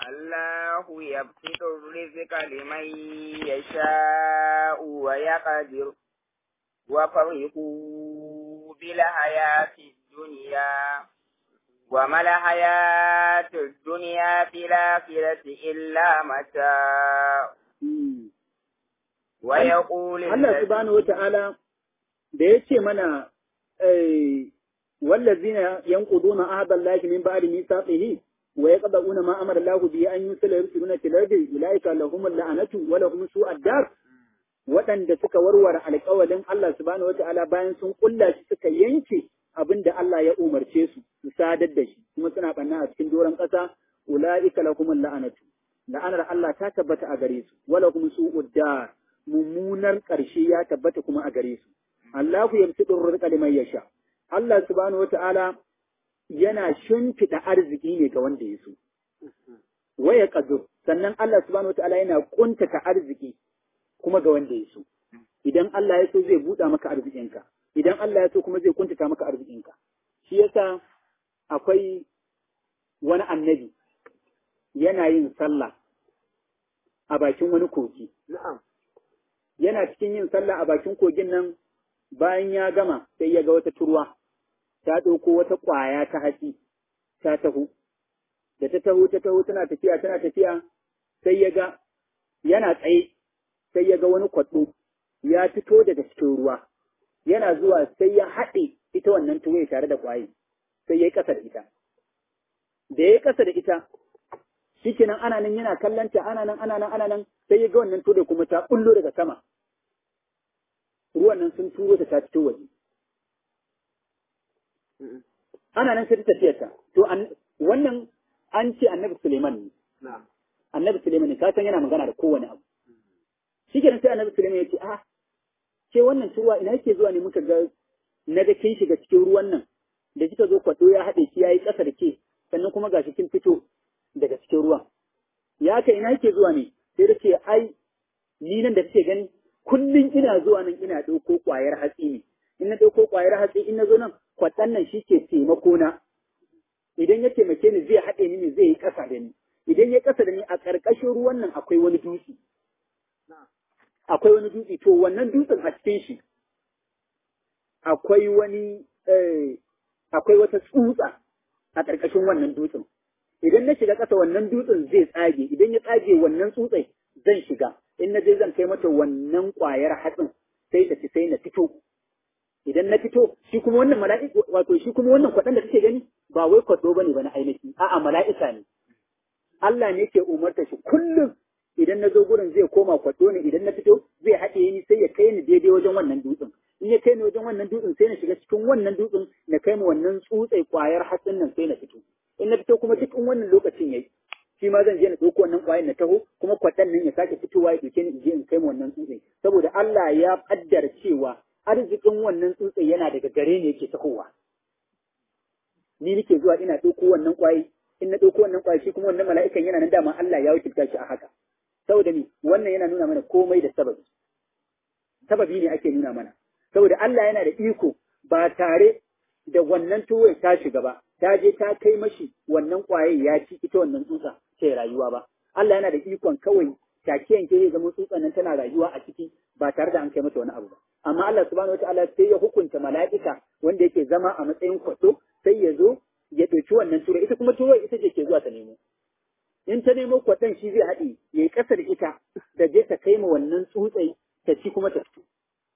الله يبسط الرزق لمن يشاء ويقدر وفرحوا بالحياة الدنيا وما الحياة الدنيا في الآخرة إلا متاع ويقول Allah subhanahu wa ta'ala da ya ce mana wallazina yanquduna ahda Allah min ba'di mithaqihi wa yaqda'una ma amara Allah bihi an yusala yursiluna fil ardi ulaika lahum la'anatu wa lahum su'ad dar waɗanda suka warware alƙawalin Allah subhanahu wa ta'ala bayan sun kulla shi suka yanke abinda Allah ya umarce su su sadar da shi kuma suna banna a cikin doron ƙasa ulaika lahum la'anatu la'anar Allah ta tabbata a gare su wa lahum su'ud dar mummunar ƙarshe ya tabbata kuma a gare su Allahu yamsidu rizqa liman yasha Allah subhanahu wata'ala yana shimfiɗa arziki ne ga wanda ya so waya qadur sannan Allah subhanahu wata'ala yana kuntata arziki kuma ga wanda ya so idan Allah ya so zai buɗa maka arzikinka idan Allah ya so kuma zai kuntata maka arzikinka shi yasa akwai wani annabi yana yin sallah a bakin wani kogi Na'am. yana cikin yin sallah a bakin kogin nan bayan ya gama sai ya ga wata turwa ta ɗauko wata ƙwaya ta hatsi ta taho da ta taho ta taho tana tafiya tana tafiya sai ya ga yana tsaye sai ya ga wani kwaɗo ya fito daga cikin ruwa yana zuwa sai ya haɗe ita wannan tuwaye tare da ƙwaye sai ya yi ƙasa da ita da ya yi ƙasa da ita shikenan ana nan yana kallanta ana nan ana nan ana nan sai ya ga wannan tuwaye kuma ta bullo daga sama ruwan nan sun turo ta ta fito waje. Ana nan sai ta tafiyar ta. To wannan an ce annabi Suleiman ne. Na'am. Annabi Suleiman ne, ka san yana magana da kowane abu. Shi kenan sai annabi Suleiman ya ce, ah, ce wannan ruwa ina yake zuwa ne muka ga na ga kin shiga cikin ruwan nan da kika zo kwaɗo ya haɗe ki yayi ƙasa da ke sannan kuma gashi kin fito daga cikin ruwan. Ya ka ina yake zuwa ne sai da ce ai ni nan da kake gani kullum ina zuwa nan ina ɗauko ƙwayar hatsi ne in na ɗauko ƙwayar hatsi in na zo nan kwaɗan nan shi ke taimako na idan ya taimake ni zai haɗe ni ne zai yi ƙasa da ni idan ya ƙasa da ni a ƙarƙashin ruwan nan akwai wani dutse akwai wani dutse to wannan dutsen a cikin shi akwai wani akwai wata tsutsa a ƙarƙashin wannan dutsen idan na shiga ƙasa wannan dutsen zai tsage idan ya tsage wannan tsutsai zan shiga in na je zan kai mata wannan ƙwayar hatsin sai ta ci sai na fito idan na fito shi kuma wannan mala'ika wato shi kuma wannan kwaɗan da kake gani ba wai kwaɗo bane ba na ainihi a'a mala'ika ne Allah ne ke umarta shi kullum idan na zo gurin zai koma kwaɗo ne idan na fito zai haɗe ni sai ya kai ni daidai wajen wannan dutsen in ya kai ni wajen wannan dutsen sai na shiga cikin wannan dutsen na kai mu wannan tsutsai ƙwayar hatsin nan sai na fito in na fito kuma duk in wannan lokacin yayi shi ma zan je na ɗauko wannan ƙwayar na taho kuma kwaɗan nan ya sake fitowa ya ɗauke ni in je in kai mu wannan tsutsai saboda Allah ya ƙaddara cewa arzikin wannan tsutsai yana daga gare ne yake tahowa ni nake zuwa ina ɗauko wannan ƙwayi in na ɗauko wannan ƙwayi shi kuma wannan mala'ikan yana nan dama Allah ya wakilta shi a haka saboda ni wannan yana nuna mana komai da sababi sababi ne ake nuna mana saboda Allah yana da iko ba tare da wannan tuwai ta shiga ba ta je ta kai mashi wannan ƙwaye ya ci ita wannan tsutsa ce rayuwa ba Allah yana da ikon kawai take yanke ya zama tsutsan nan tana rayuwa a ciki ba tare da an kai mata wani abu ba amma Allah subhanahu wataala sai ya hukunta mala'ika wanda yake zama a matsayin kwato sai ya zo ya ɗauki wannan tura ita kuma tura ita ce ke zuwa ta nemo in ta nemo kwaton shi zai haɗe ya yi ƙasa da ita da je ta kai ma wannan tsutsai ta ci kuma ta fito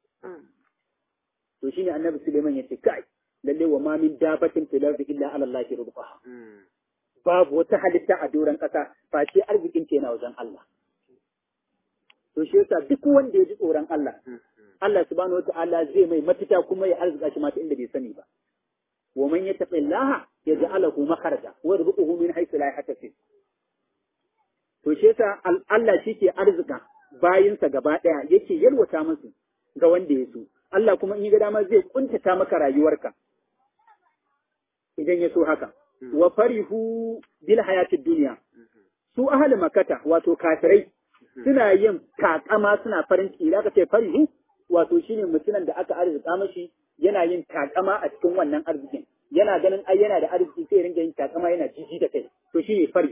to shine annabi Suleiman ya ce kai lalle wa ma min dabatin fil ardi illa ala Allah rizqaha babu wata halitta a doron ƙasa face arzikin ce na wajen Allah to shi yasa duk wanda ya ji tsoron Allah Allah subhanahu wata'ala zai mai mafita kuma ya arzika shi mata inda bai sani ba wa man yattaqi Allah yaj'alahu makharaja wa yarzuquhu min haythu la yahtasib to shi yasa Allah shike arzika bayinsa gaba daya yake yalwata musu ga wanda ya so Allah kuma in ya ga dama zai kuntata maka rayuwarka idan ya so haka wa farihu bil hayatid dunya su ahli makata wato kafirai suna yin takama suna farin ciki da aka ce farihu wato shine mutumin da aka arzika mashi yana yin takama a cikin wannan arzikin yana ganin ai yana da arziki sai ringa yin takama yana jiji da kai to shine farihu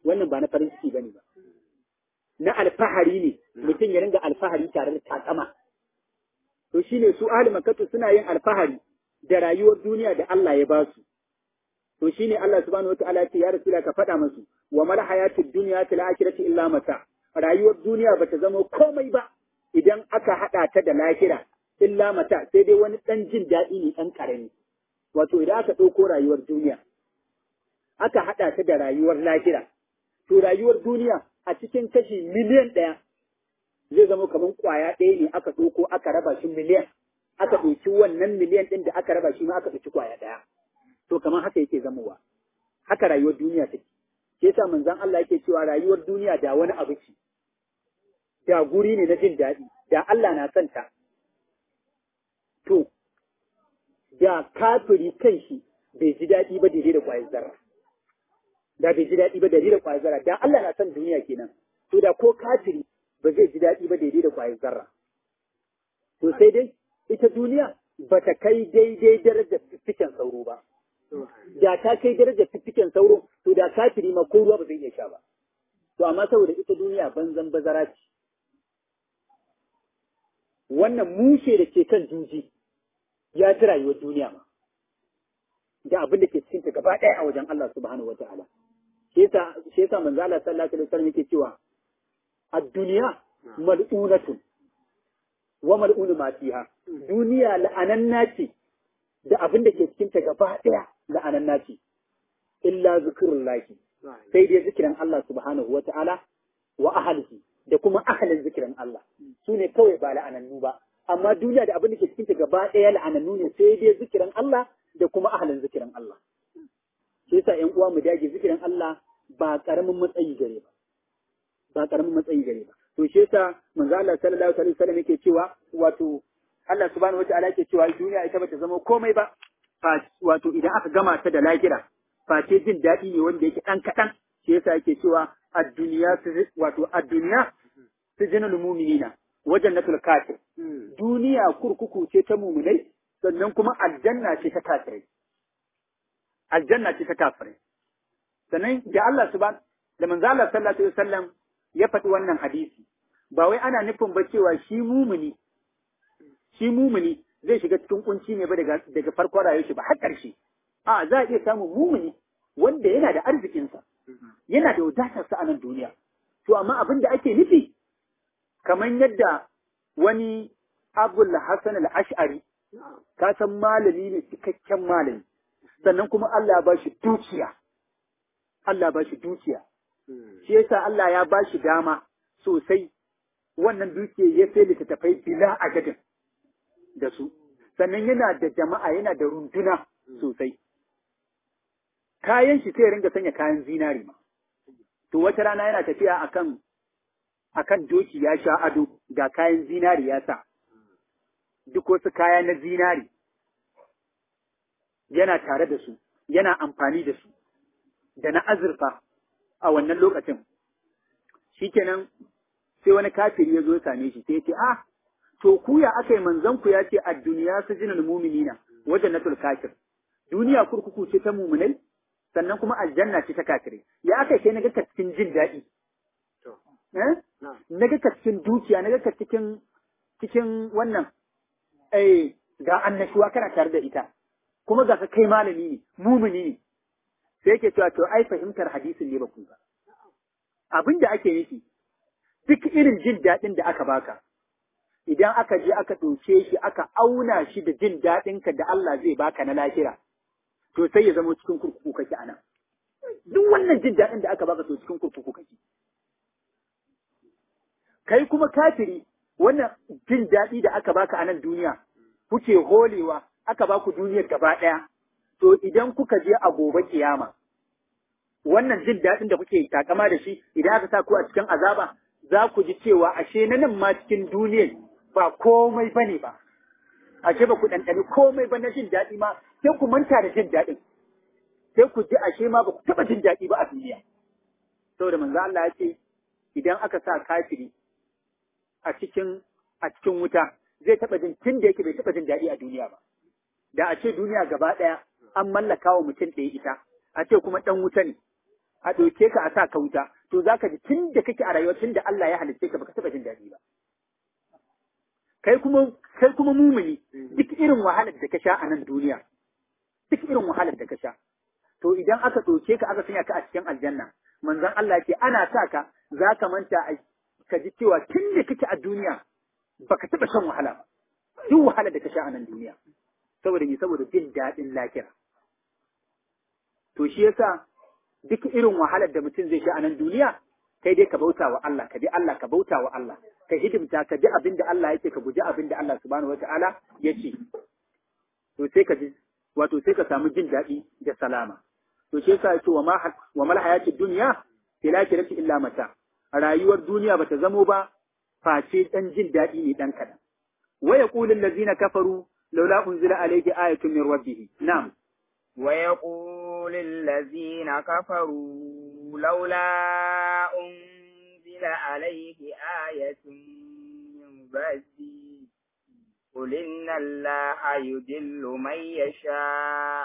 wannan ba na farin ciki bane ba na alfahari ne mutum ya ringa alfahari tare da takama to shine su ahli makkatu suna yin alfahari da rayuwar duniya da Allah ya ba su to shine Allah subhanahu wataala ya ce ya rasula ka faɗa musu wa mal hayatud dunya fil akhirati illa mata rayuwar duniya bata zama komai ba idan aka hada ta da lahira illa mata sai dai wani dan jin daɗi ne dan karami wato idan aka ɗauko rayuwar duniya aka hada ta da rayuwar lahira to rayuwar duniya a cikin kashi miliyan ɗaya zai zama kamar ƙwaya ɗaya ne aka ɗauko aka raba shi miliyan aka ɗauki wannan miliyan ɗin da aka raba shi ma aka ɗauki ƙwaya ɗaya to kamar haka yake zamowa haka rayuwar duniya take shi yasa manzon Allah yake cewa rayuwar duniya da wani abu ce da guri ne na jin daɗi da Allah na son ta to da kafiri kan shi bai ji daɗi ba daidai da ƙwayar zarra da bai ji daɗi ba daidai da ƙwayar zarra da Allah na son duniya kenan to da ko kafiri ba zai ji daɗi ba daidai da ƙwayar zarra to sai dai ita duniya ba ta kai daidai darajar fiffiken sauro ba da ta kai darajar fiffiken sauro to da kafiri ma ko ruwa ba zai iya sha ba to amma saboda ita duniya banzan bazara ce wannan mushe da ke kan juji ya ci rayuwar duniya ma da abin da ke cikin ta gaba ɗaya a wajen Allah subhanahu wataala shi yasa shi yasa manzo Allah sallallahu alaihi wasallam yake cewa ad-dunya mal'unatun wa mal'unu ma fiha duniya la'ananna ce da abin da ke cikin ta gaba ɗaya la'ananna ce illa zikrullahi sai dai zikirin Allah subhanahu wataala wa ahlihi da kuma ahalin zikirin Allah su ne kawai ba la'anannu ba amma duniya da abin da ke cikin ta gaba ɗaya la'anannu ne sai dai zikirin Allah da kuma ahalin zikirin Allah shi yasa ƴan uwa mu dage zikirin Allah ba karamin matsayi gare ba ba karamin matsayi gare ba to shi yasa manzo Allah sallallahu alaihi wasallam yake cewa wato Allah subhanahu wataala yake cewa duniya ita bata zama komai ba wato idan aka gama ta da lahira face jin daɗi ne wanda yake ɗan kaɗan shi yasa yake cewa ad-duniya wato ad-duniya sijinul mu'minina wajen natul kafir duniya kurkuku ce ta mu'minai sannan kuma aljanna ce ta kafirai aljanna ce ta kafirai sannan da Allah subhanahu da manzo Allah sallallahu alaihi wasallam ya faɗi wannan hadisi ba wai ana nufin ba cewa shi mumuni shi mumuni zai shiga cikin kunci ne ba daga daga farkon rayuwar shi ba har ƙarshe a za a iya samun mumuni wanda yana da arzikinsa yana da wadatarsa a nan duniya to amma abin da ake nufi kamar yadda wani abul hasan al-ash'ari ka san malami ne cikakken malami sannan kuma Allah ya bashi dukiya Allah ba shi dukiya shi yasa Allah ya ba shi dama sosai wannan dukiya ya sai littattafai bila adadin da su sannan yana da jama'a yana da runduna sosai kayan shi sai ringa sanya kayan zinari ma to wata rana yana tafiya akan akan doki ya sha ado ga kayan zinari ya sa duk wasu kaya na zinari yana tare da su yana amfani da su da na azurfa a wannan lokacin shikenan sai wani kafiri ya zo ya same shi sai ya ce ah to ku ya aka yi manzon ku ya ce a duniya su jinal muminina wajen natul kafir duniya kurkuku ce ta muminai sannan kuma aljanna ce ta kafirai ya aka kai na ga cikin jin daɗi na ga cikin dukiya na ga cikin cikin wannan eh ga annashuwa kana tare da ita kuma ga ka kai malami ne mumini ne sai yake cewa to ai fahimtar hadisin ne ba ku ba abin da ake nufi duk irin jin daɗin da aka baka idan aka je aka ɗauke shi aka auna shi da jin daɗinka da Allah zai baka na lahira to sai ya zama cikin kurkuku kake a nan duk wannan jin daɗin da aka baka to cikin kurkuku kake kai kuma kafiri wannan jin daɗi da aka baka a nan duniya kuke holewa aka baku duniyar gaba ɗaya to idan kuka je a gobe kiyama wannan jin daɗin da kuke takama da shi idan aka sa ku a cikin azaba za ku ji cewa ashe na nan ma cikin duniyar ba komai bane ba ashe ba ku ɗanɗani komai ba na jin daɗi ma sai ku manta da jin daɗin sai ku ji ashe ma ba ku taɓa jin daɗi ba a duniya saboda manzo Allah ya ce idan aka sa kafiri a cikin a cikin wuta zai taɓa jin tun da yake bai taɓa jin daɗi a duniya ba da a ce duniya gaba ɗaya an mallaka wa mutum ɗaya ita a ce kuma ɗan wuta ne a ɗauke ka a sa ka wuta to zaka ji tun da kake a rayuwa tun da Allah ya halitta ka baka taɓa jin daɗi ba kai kuma kai kuma mumuni duk irin wahalar da ka sha a nan duniya duk irin wahalar da ka sha to idan aka ɗauke ka aka sanya ka a cikin aljanna manzon Allah ce ana sa ka za ka manta ka ji cewa tun da kake a duniya baka taɓa shan wahala ba duk wahalar da ka sha a nan duniya saboda me saboda jin daɗin lafiya to shi yasa duk irin wahalar da mutum zai sha a nan duniya kai dai ka bauta wa Allah ka bi Allah ka bauta wa Allah ka hidimta ka bi abin da Allah yake ka guji abin da Allah subhanahu wataala yake to sai ka ji wato sai ka samu jin daɗi da salama to shi yasa yake wa ma wa mal hayatid dunya fil akhirati illa mata rayuwar duniya bata zamo ba face dan jin daɗi ne dan kadan wa yaqulu allazina kafaru laula unzila alayhi ayatun min rabbih na'am wa yaqulu allazina kafaru laula unzila alayhi ayatun min rabbih قل إن الله يدل من يشاء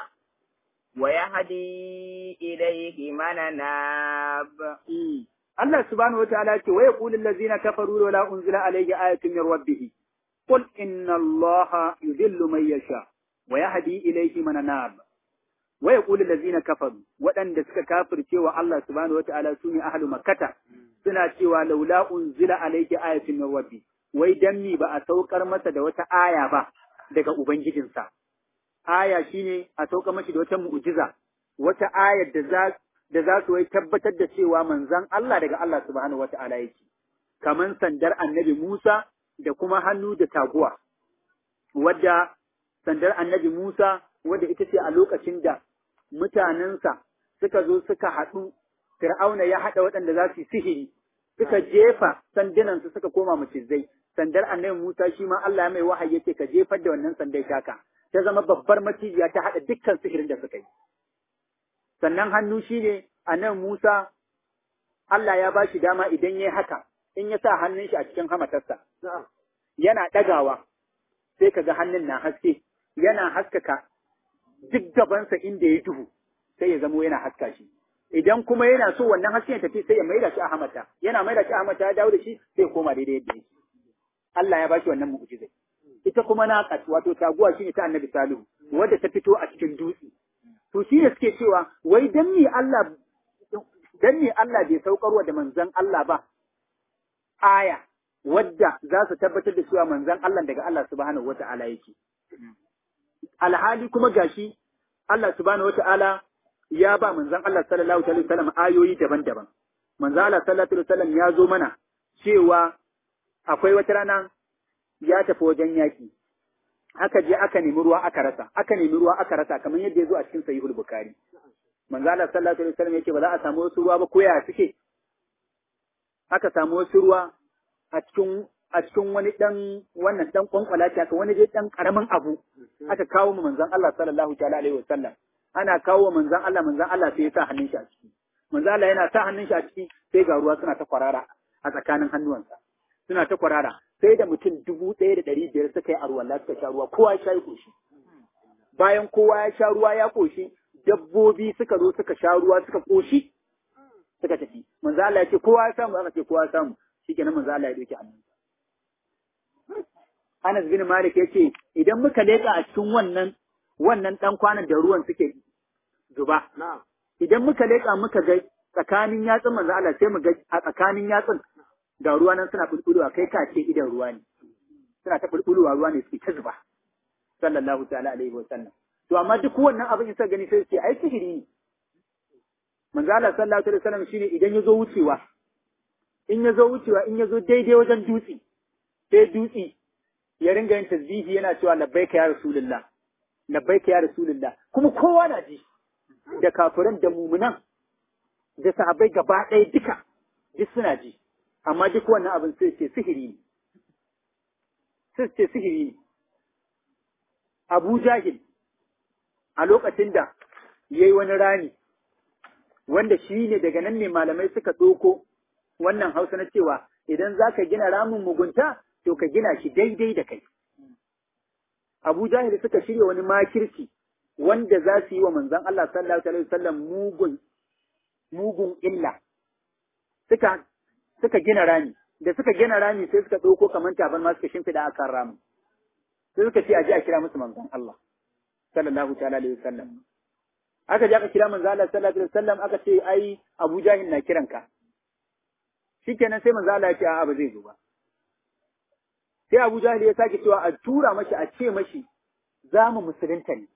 ويهدي إليه من ناب الله سبحانه وتعالى ويقول الذين كفروا ولا أنزل عليه آية من ربه قل إن الله يذل من يشاء ويهدي إليه من ناب ويقول الذين كفروا وأن دسك كافر تيوى الله سبحانه وتعالى سوني أهل مكة سنة تيوى لولا أنزل عليه آية من ربه wai dan mi ba a saukar masa da wata aya ba daga Ubangijinsa. Aya shine a saukar mashi da wata mu'jiza, wata ayar da za da za su wai tabbatar da cewa manzan Allah daga Allah subhanahu wa ta'ala yake, kaman sandar annabi Musa da kuma hannu da taguwa, wadda sandar annabi Musa wadda ita ce a lokacin da mutanensa suka zo suka haɗu, Fir'auna ya haɗa waɗanda za su yi sihiri, suka jefa sandunansu suka koma macizai, sandar annabi Musa shi ma Allah ya mai wahayi yake ka jefar da wannan sandai taka, ta zama babbar macijiya ta haɗa dukkan sihirin da suka yi. Sannan hannu shi ne annabi Musa Allah ya ba shi dama idan ya yi haka, in ya sa hannun shi a cikin hamatarsa, yana ɗagawa, sai ka ga hannun na haske, yana haskaka duk gabansa inda ya duhu, sai ya zamo yana haska shi. Idan kuma yana so wannan hasken ya tafi sai ya maida shi a hamata, yana maida shi a hamata ya dawo da shi sai ya koma daidai yadda yake. Allah ya bashi wannan mu'jizai. Ita kuma naqat wato taguwa shine ta Annabi Salihu wadda ta fito a cikin dutse. To shi ne suke cewa wai dan me Allah dan me Allah bai saukarwa da manzon Allah ba aya wadda za su tabbatar da cewa manzon Allah daga Allah subhanahu wata'ala yake. Alhali kuma gashi Allah subhanahu wata'ala ya ba manzon Allah sallallahu alaihi wasallam ayoyi daban-daban. Manzon Allah sallallahu alaihi wasallam ya zo mana cewa akwai wata rana ya tafi wajen yaƙi, aka je aka nemi ruwa aka rasa, aka nemi ruwa aka rasa kamar yadda ya zo a cikin sahihul Bukhari. Manzo Allah sallallahu alaihi wasallam yake ba za a samu wasu ruwa ba ko ya suke. Aka samu wasu ruwa a cikin a cikin wani dan wannan dan kwankwala ta aka wani dai dan karamin abu aka kawo mu manzon Allah sallallahu alaihi wasallam. Ana kawo manzon Allah manzon Allah sai ya sa hannun shi a ciki. Manzo Allah yana sa hannun shi a ciki sai ga ruwa suna ta kwarara a tsakanin hannuwansa. suna ta kwarara sai da mutum dubu ɗaya da ɗari biyar suka yi arwalla suka sha ruwa kowa ya sha koshi bayan kowa ya sha ruwa ya koshi dabbobi suka zo suka sha ruwa suka koshi suka tafi manzo Allah ya ce kowa ya samu aka ce kowa ya samu shikenan manzo Allah ya dauki annabi Anas bin Malik ya ce idan muka leka a cikin wannan wannan dan kwanan da ruwan suke zuba idan muka leka muka ga tsakanin yatsun manzo Allah sai mu ga a tsakanin yatsun ga ruwa nan suna bulbulowa kai ka ce idan ruwa ne suna ta bulbulowa ruwa ne suke ta zuba sallallahu ta'ala alaihi wa sallam to amma duk wannan abin in sa gani sai ce ai sihiri ne manzo Allah sallallahu alaihi wa sallam shine idan ya zo wucewa in ya zo wucewa in ya zo daidai wajen dutse sai dutse ya ringa yin tasbihi yana cewa labbaika ya rasulullah labbaika ya rasulullah kuma kowa na ji da kafiran da mumunan da sahabbai gaba ɗaya duka duk suna ji amma duk wannan abin sai ce sihiri ne sai ce sihiri ne Abu Jahil a lokacin da ya yi wani rami wanda shi ne daga nan ne malamai suka ɗauko wannan hausa na cewa idan za ka gina ramin mugunta to ka gina shi daidai da kai. Abu Jahil suka shirya wani makirci wanda za su yi wa manzon Allah sallallahu alaihi wasallam mugun mugun illa suka suka gina rami da suka gina rami sai suka ɗauko kamar tabarma suka shimfiɗa a kan ramin sai suka ce a je a kira musu manzon Allah sallallahu ta'ala alaihi wasallam aka je aka kira manzon Allah sallallahu alaihi wasallam aka ce ai Abu Jahil na kiranka shikenan sai manzon Allah ya ce a'a ba zai zo ba sai Abu Jahil ya sake cewa a tura mashi a ce mashi za mu musulunta ne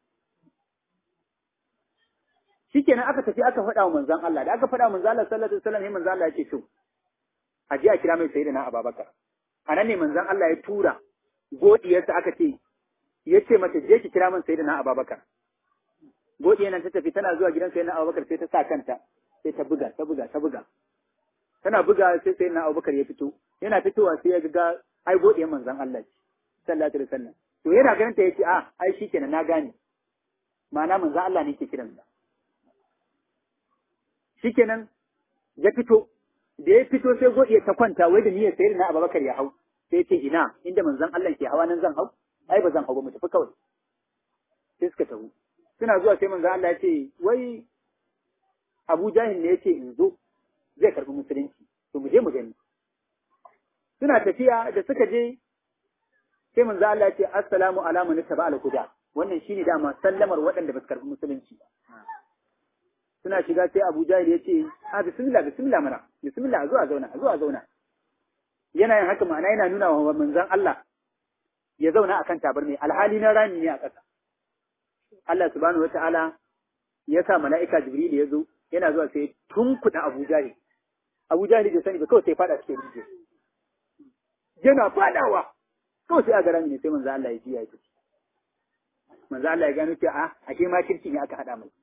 shikenan aka tafi aka faɗa wa manzon Allah da aka faɗa wa manzon Allah sallallahu alaihi wasallam sai manzon Allah ya ce to a je a kira mai sayyidina Abubakar anan ne manzon Allah ya tura godiyarsa aka ce ya ce mata je ki kira min sayyidina Abubakar godiyar nan ta tafi tana zuwa gidan sayyidina Abubakar sai ta sa kanta sai ta buga ta buga ta buga tana buga sai sayyidina Abubakar ya fito yana fitowa sai ya ga ai godiyar manzon Allah ce sallallahu alaihi wasallam to yana ganin ta yace a ai shikenan na gane ma'ana manzon Allah ne ke kiransa shikenan ya fito da ya fito sai godiya ta kwanta wai da niyyar sayar na Abubakar ya hau sai ce ina inda manzon Allah ke hawa nan zan hau ai ba zan hau ba mu tafi kawai sai suka tafi suna zuwa sai manzon Allah ya ce wai Abu Jahil ne yace in zo zai karbi musulunci to mu je mu gani suna tafiya da suka je sai manzon Allah ya ce assalamu ala man taba al huda wannan shine dama sallamar waɗanda ba su karbi musulunci ba suna shiga sai Abu Jahil ya ce, "Ha, bismillah, bismillah mana, bismillah, zuwa zauna, zuwa zauna." Yana yin haka ma'ana yana nuna wa manzon Allah ya zauna akan tabarmi, alhali na rami ne a ƙasa. Allah subhanahu wa ta'ala ya sa mala'ika Jibril ya zo, yana zuwa sai tunkuɗa Abu Jahil. Abu Jahil bai sani ba kawai sai faɗa cikin rijiya. Yana faɗawa, kawai sai a ga rami ne sai manzon Allah ya ji ya yi Manzon Allah ya gano cewa a, ake ma kirki ne aka haɗa mai.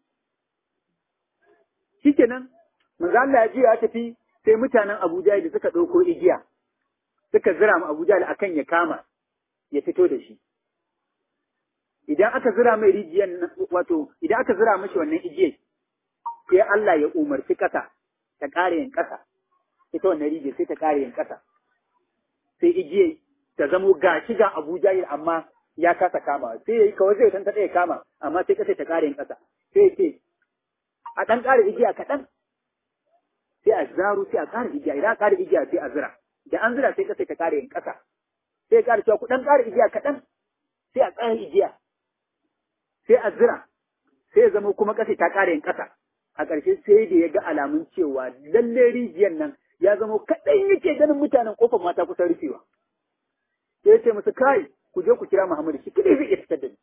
shikenan manzo Allah ya jiya ya tafi sai mutanen Abuja da suka ɗauko igiya suka zira mu Abuja da akan ya kama ya fito da shi idan aka zira mai rijiyan wato idan aka zira mashi wannan igiyar sai Allah ya umarci ƙasa ta ƙara yin ƙasa ita wannan rijiyar sai ta ƙara yin ƙasa sai igiyar ta zamo gashi ga Abuja amma ya kasa kama sai yayi kawai zai tanta ɗaya kama amma sai ƙasa ta ƙara yin ƙasa sai ya ce a ɗan ƙara igiya kaɗan sai a zaro sai a ƙara igiya idan a ƙara igiya sai a zira da an zira sai ƙasa ta ƙara yin ƙasa sai ya ƙara cewa ku ɗan ƙara igiya kaɗan sai a ƙara igiya sai a zira sai ya zama kuma ƙasa ta ƙara yin ƙasa a ƙarshe sai da ya ga alamun cewa lalle rijiyar nan ya zama kaɗan yake ganin mutanen ƙofar mata kusan rufewa sai ya ce musu kai ku je ku kira Muhammadu shi kadai zai iya fitar da ni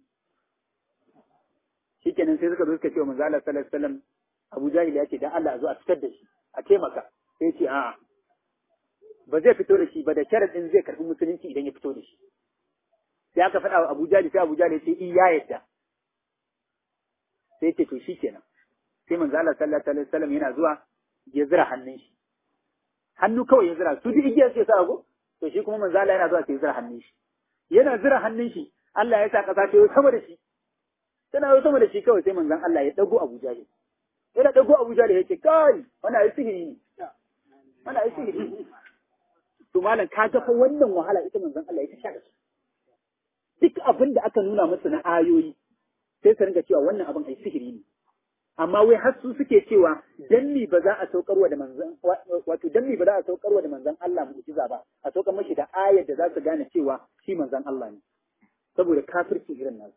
shikenan sai suka zo suka ce wa manzo Allah sallallahu alaihi wasallam Abu Jahil ya ce dan Allah a zo a fitar da shi a taimaka sai ya ce a'a ba zai fito da shi ba da sharadin zai karbi musulunci idan ya fito da shi sai aka faɗa wa Abu Jahil sai Abu Jahil ya ce iya yadda sai ya ce to shikenan sai manzo Allah sallallahu alaihi wasallam yana zuwa ya zira hannun shi hannu kawai ya zira su duk igiyar sai sa go to shi kuma manzo Allah yana zuwa sai ya zira hannun shi yana zira hannun shi Allah ya sa kasa ta yi sama da shi tana yi sama da shi kawai sai manzon Allah ya dago Abu Jahil yana dago Abu Jahil ya ce kai wannan ai sihiri ne wannan ai sihiri ne to malam ka ga fa wannan wahala ita manzon Allah ya sha da su duk abin da aka nuna musu na ayoyi sai su ringa cewa wannan abin ai sihiri ne amma wai har su suke cewa dan mi ba za a saukarwa da manzon wato dan mi ba za a saukarwa da manzon Allah mu'jiza ba a saukar mashi da ayar da za su gane cewa shi manzon Allah ne saboda kafirci irin nasu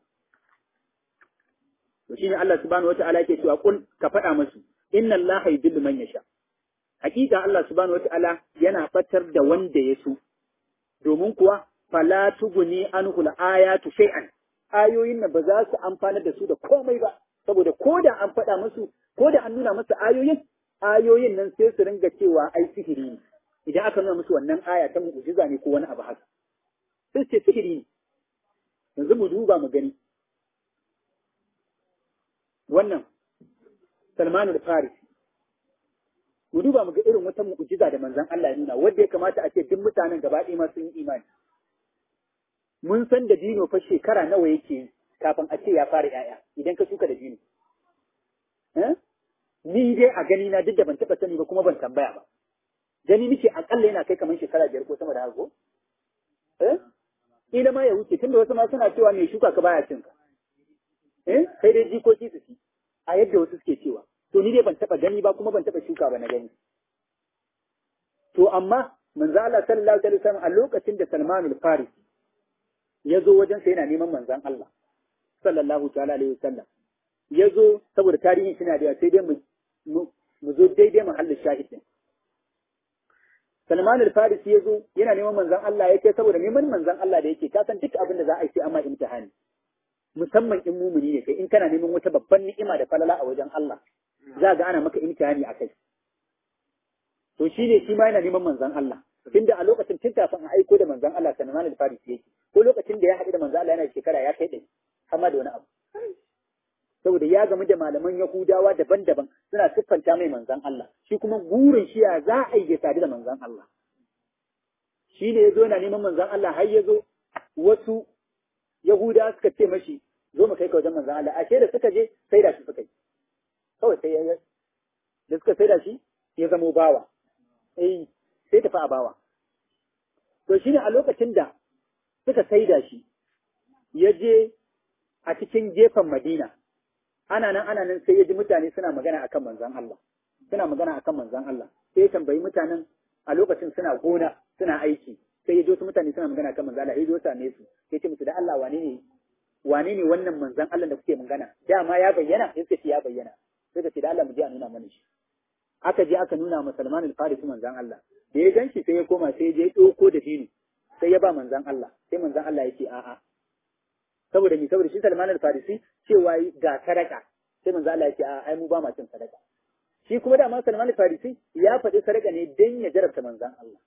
to shine Allah subhanahu wataala yake cewa kul ka faɗa musu inna Allah yudillu man yasha hakika Allah subhanahu wataala yana fatar da wanda ya so domin kuwa fala tuguni anhu ayatu shay'an ayoyin nan ba za su amfana da su da komai ba saboda ko da an faɗa musu ko da an nuna musu ayoyin ayoyin nan sai su ringa cewa ai sihiri ne idan aka nuna musu wannan aya ta mu'jiza ne ko wani abu haka sai su ce sihiri ne yanzu mu duba mu gani wannan Salmanu da Faris mu duba mu ga irin wata mu'jiza da manzon Allah ya nuna wanda ya kamata a ce duk mutanen gaba ɗaya ma sun yi imani mun san da dino fa shekara nawa yake kafin a ce ya fara ‘ya'ya idan ka shuka da dino. Ni dai a gani na duk da ban taɓa sani ba kuma ban tambaya ba. Gani nake akalla yana kai kamar shekara biyar ko sama da haka Ila ma ya wuce tunda wasu ma suna cewa mai shuka ka baya cin ka. Sai dai jikoki su ci a yadda wasu suke cewa. to ni dai ban taba gani ba kuma ban taba shuka ba na gani to amma manzo Allah sallallahu alaihi wasallam a lokacin da Salman al-Farisi ya zo wajen sa yana neman manzon Allah sallallahu ta'ala alaihi wasallam ya zo saboda tarihin shi na da sai dai mu mu zo daidai mahallin shahidin Salman al-Farisi ya zo yana neman manzon Allah ya kai saboda neman manzon Allah da yake kasan duk abin da za a yi sai amma imtihani musamman in mumuni ne kai in kana neman wata babban ni'ima da falala a wajen Allah za ga ana maka imtihani a kai to shi ne shi ma yana neman manzon Allah tunda a lokacin tun kafin a aiko da manzon Allah Salman al-Farisi yake ko lokacin da ya haɗu da manzon Allah yana shekara ya kai ɗari amma da wani abu saboda ya gamu da malaman Yahudawa daban-daban suna siffanta mai manzan Allah shi kuma burin shi ya za a yi sadu da manzan Allah shi ne ya zo yana neman manzan Allah har ya zo wasu Yahudawa suka ce mashi zo mu kai ka wajen manzan Allah ashe da suka je sai da shi suka yi kawai sai ya da suka sai da shi ya zamo bawa eh sai tafi a bawa to shine a lokacin da suka sai da shi ya je a cikin gefen Madina ana nan ana nan sai ya ji mutane suna magana akan manzon Allah suna magana akan manzon Allah sai ya tambayi mutanen a lokacin suna gona suna aiki sai ya ji wasu mutane suna magana akan manzon Allah ya zo same su ya ce musu da Allah wane ne wane ne wannan manzon Allah da kuke magana dama ya bayyana in ce ya bayyana sai ka ce da Allah mu je a nuna mana shi aka je aka nuna ma Salman al-Farisi manzon Allah da ya ganshi sai ya koma sai ya je ɗauko da dini sai ya ba manzon Allah sai manzon Allah ya ce a'a saboda mi saboda shi Salman al-Farisi cewa ga sadaka sai manzo Allah ya ce a ai mu ba ma cin sadaka shi kuma da Salman al-Farisi ya faɗi sadaka ne dan ya jarabta manzon Allah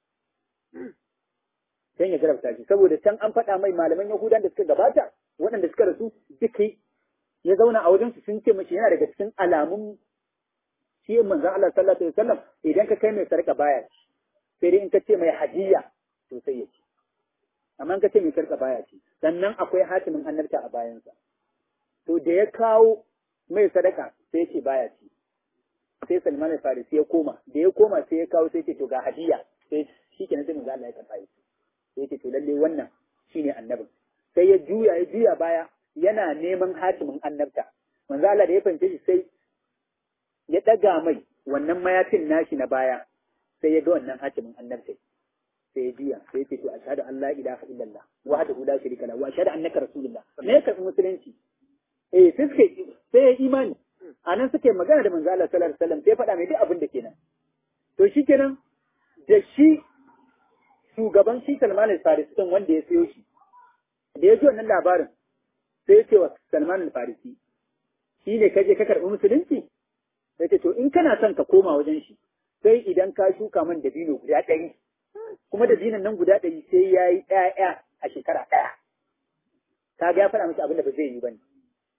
dan ya jarabta shi saboda can an faɗa mai malaman Yahudan da suka gabata waɗanda suka rasu duka ya zauna a wajen su sun ce mashi yana daga cikin alamun shi manzon Allah sallallahu alaihi wasallam idan ka kai mai sadaka baya ci sai dai in ka ce mai hadiya to sai ya ci amma in ka ce mai sadaka baya ci sannan akwai hatimin annabta a bayansa to da ya kawo mai sadaka sai ce baya ci sai Salman al-Farisi ya koma da ya koma sai ya kawo sai ce to ga hadiya sai shikenan sai manzo Allah ya karba shi sai ce to lalle wannan shine annabin sai ya juya ya juya baya yana neman hatimin annabta manzo Allah da ya fahimce shi sai ya daga mai wannan mayafin nashi na baya sai ya ga wannan hatimin annabta sai ya juya sai ya ce to ashhadu an la ilaha illallah wahdahu la sharika lahu wa ashhadu annaka rasulullah me ya karbi musulunci eh sai suka sai ya imani a nan suke magana da manzo Allah sallallahu alaihi wasallam sai faɗa mai duk abin da kenan to shikenan da shi shugaban shi Salman al-Farisi din wanda ya sayo shi da ya ji wannan labarin sai ya ce wa Salman al-Farisi shi ne kaje ka karɓi musulunci sai ce to in kana son ka koma wajen shi sai idan ka shuka man dabino guda ɗari kuma dabinon nan guda ɗari sai ya yi ɗaya a shekara ɗaya ka ga ya faɗa miki abin da ba zai yi ba ne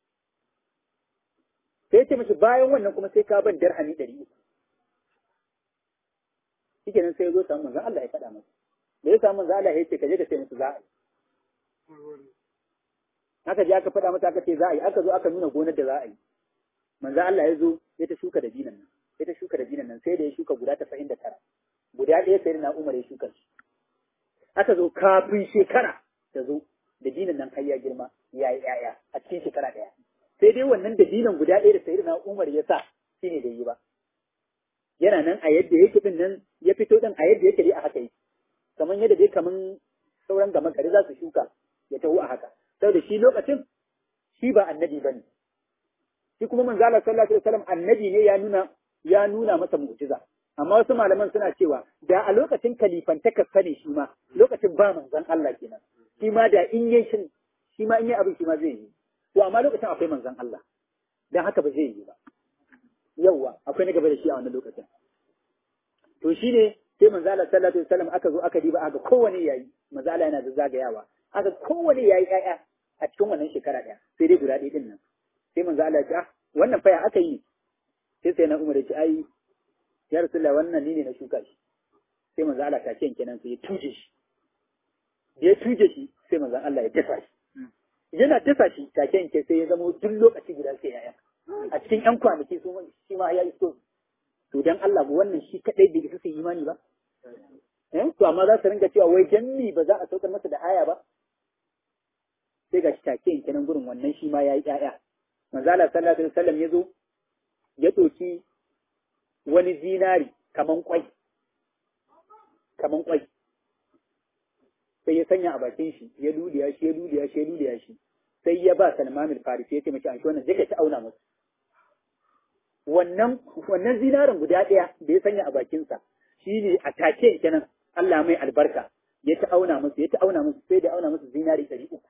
sai ce mashi bayan wannan kuma sai ka ban darhami ɗari uku shi kenan sai ya zo samu manzan Allah ya faɗa masa da ya samu manzan Allah ya ce ka je ka ce musu za a yi aka je aka faɗa masa aka ce za a yi aka zo aka nuna gonar da za a yi manzan Allah ya zo ya ta shuka da binan nan ya ta shuka da binan nan sai da ya shuka guda tasa'in da tara guda ɗaya sai na Umar ya shuka shi aka zo kafin shekara ta zo da dinan nan har ya girma ya yi ‘ya'ya a cikin shekara ɗaya sai dai wannan da dinan guda ɗaya da sayyidina Umar ya sa shi ne da yi ba yana nan a yadda yake din nan ya fito din a yadda yake dai a haka yake kamar yadda dai kaman sauran gama gari za su shuka ya taho a haka saboda shi lokacin shi ba annabi ba ne shi kuma manzo Allah sallallahu alaihi wasallam annabi ne ya nuna ya nuna masa mu'jiza amma wasu malaman suna cewa da a lokacin kalifantaka sani shi ma lokacin ba manzon Allah kenan shi ma da in yi shin shi ma in yi abin shi ma zai yi to amma lokacin akwai manzon Allah dan haka ba zai yi ba yawwa akwai na gaba da shi a wannan lokacin to shine sai manzo Allah sallallahu alaihi wasallam aka zo aka diba aka kowane yayi manzo Allah yana da zagayawa aka kowane yayi ƴaƴa a cikin wannan shekara ɗaya sai dai guda ɗaya din nan sai manzo Allah ya ce ah wannan fa ya aka yi sai sai na Umar ya ce ai ya Rasulullah wannan ni ne na shuka shi sai manzo Allah ta ce kenan sai ya tuje shi ya tuje shi sai manzo Allah ya dasa shi yana dasa shi take yanke sai ya zama duk lokaci guda sai ya'ya a cikin ƴan kwanaki su shi ma ya iso to dan Allah ba wannan shi kadai bai isa su imani ba eh to amma za su ringa cewa wai dan ni ba za a saukar masa da aya ba sai ga shi take yanke nan gurin wannan shi ma ya yi ƴaƴa manzo Allah sallallahu alaihi wasallam ya zo ya ɗauki wani zinari kaman kwai kaman kwai sai ya sanya a bakin shi ya luliya shi ya luliya shi ya luliya shi sai ya ba Salman al-Farisi ya ce mace an shi wannan zai ta auna musu wannan wannan zinarin guda ɗaya da ya sanya a bakinsa shine a take kenan Allah mai albarka ya ta auna musu ya ta auna musu sai da auna musu zinari ɗari uku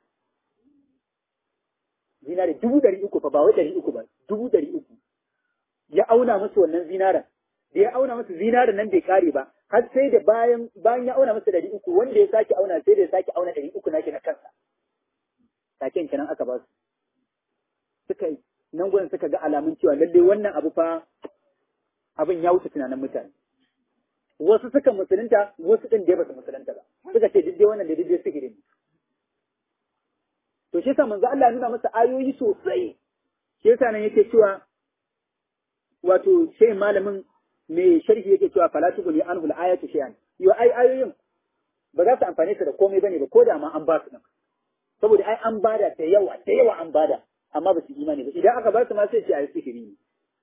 zinari dubu ɗari uku fa ba wai ɗari uku ba dubu ɗari uku ya auna musu wannan zinarin da ya auna musu zinarin nan bai kare ba har sai da bayan bayan ya auna musu ɗari uku wanda ya sake auna sai da ya sake auna ɗari uku nake na kansa taken kenan aka ba su suka yi nan gudun suka ga alamun cewa lalle wannan abu fa abin ya wuce tunanin mutane wasu suka musulunta wasu ɗin da ba su musulunta ba suka ce duk wannan da duk sihiri ne to shi yasa manzo Allah ya nuna masa ayoyi sosai shi yasa nan yake cewa wato sai malamin mai sharhi yake cewa fala tuguni anhu al-ayatu shay'an yo ai ayoyin ba za su amfane su da komai bane ba ko da ma an ba su din saboda ai an bada da yawa da yawa an bada amma ba su imani ba idan aka ba su ma sai ce ayi sihiri ne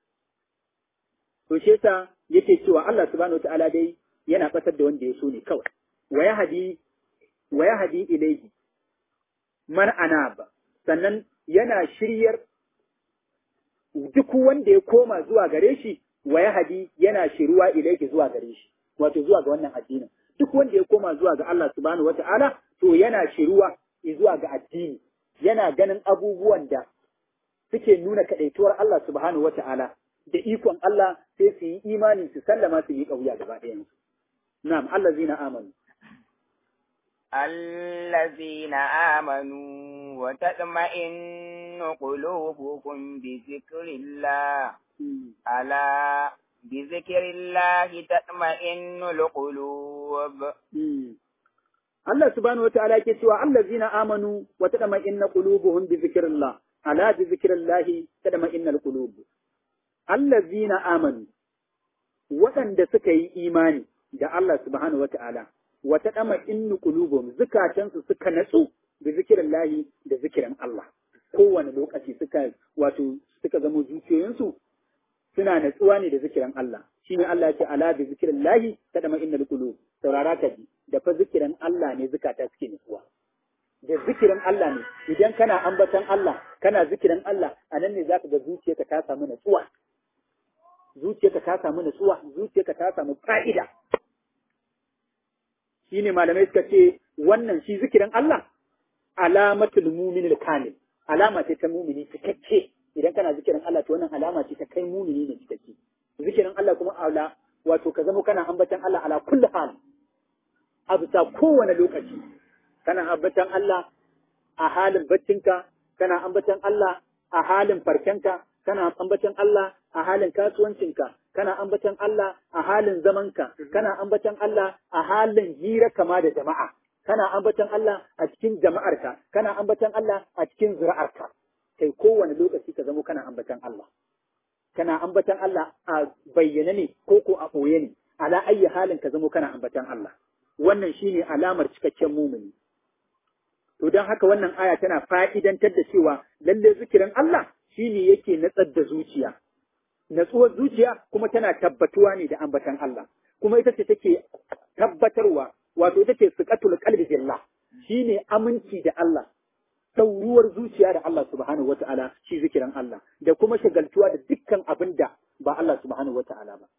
to shi yasa yake cewa Allah subhanahu wataala dai yana fatar da wanda ya so ne kawai wa yahdi wa yahdi ilayhi man anaba sannan yana shiryar duk wanda ya koma zuwa gare shi wa yahdi yana shiruwa ilayhi zuwa gare shi wato zuwa ga wannan addinin duk wanda ya koma zuwa ga Allah subhanahu wataala to yana shiruwa zuwa ga addini yana ganin abubuwan da suke nuna kaɗaituwar Allah subhanahu wa ta'ala da ikon Allah sai su yi imani su sallama su yi ƙauya gaba ɗayan su. Na'am, Allah zina amanu. الذين آمنوا وتطمئن قلوبهم بذكر الله ألا بذكر الله تطمئن القلوب Allah subhanahu wa ta'ala ke cewa allazina amanu wa tadma'inna qulubuhum bi zikrillah ala bi zikrillah tadma'inna alqulub allazina amanu waɗanda suka yi imani da Allah subhanahu wa ta'ala wa tadma'innu qulubuhum zukatansu suka natsu bi zikrillah da zikirin Allah kowane lokaci suka wato suka zama zuciyoyinsu suna natsuwa ne da zikirin Allah shine Allah ya ce ala bi zikrillah tadma'inna alqulub saurara ka ji da fa zikirin Allah ne zukata suke nutsuwa. Da zikirin Allah ne, idan kana ambatan Allah, kana zikirin Allah, a nan ne za ka ga zuciyarka ta samu nutsuwa. Zuciyarka ta samu nutsuwa, zuciyarka ta samu fa'ida. Shi ne malamai suka ce, wannan shi zikirin Allah, alamatul muminil kamil, alama ce ta mumini cikakke. Idan kana zikirin Allah, to wannan alama ce ta kai mumini ne cikakke. Zikirin Allah kuma ala, wato ka zama kana ambatan Allah ala kulli hal. a bisa kowane lokaci kana ambatan Allah a halin baccinka kana ambatan Allah a halin farkenka kana ambatan Allah a halin kasuwancinka kana ambatan Allah a halin zamanka kana ambatan Allah a halin hira kama da jama'a kana ambatan Allah a cikin jama'arka kana ambatan Allah a cikin zuri'arka kai kowane lokaci ka zamo kana ambatan Allah kana ambatan Allah a bayyane ne ko ko a ɓoye ne ala ayyi halin ka zamo kana ambatan Allah wannan shine alamar cikakken mumuni. To don haka wannan aya tana fa'idantar da cewa lalle zikirin Allah shine yake natsar da zuciya. Natsuwar zuciya kuma tana tabbatuwa ne da ambatan Allah, kuma ita ce take tabbatarwa, wato ita ce siƙatul qalbi billah, shine aminci da Allah, sauruwar zuciya da Allah subhanahu wata'ala shi zikirin Allah, da kuma shagaltuwa da dukkan abin da ba Allah subhanahu wata'ala ba.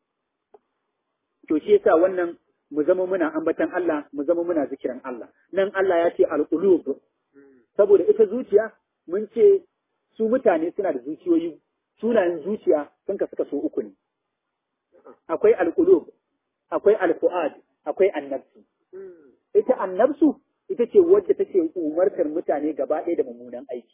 To shi yasa wannan mu zama muna ambatan Allah, mu zama muna zikiran Allah. Nan Allah ya ce al'ulub, saboda ita zuciya mun ce su mutane suna da zuciyoyi, sunayen zuciya sun ka suka so uku ne. Akwai al'ulub, akwai alfu'ad, akwai annabsu. Ita annabsu ita ce wadda take umartar mutane gaba ɗaya da mummunan aiki.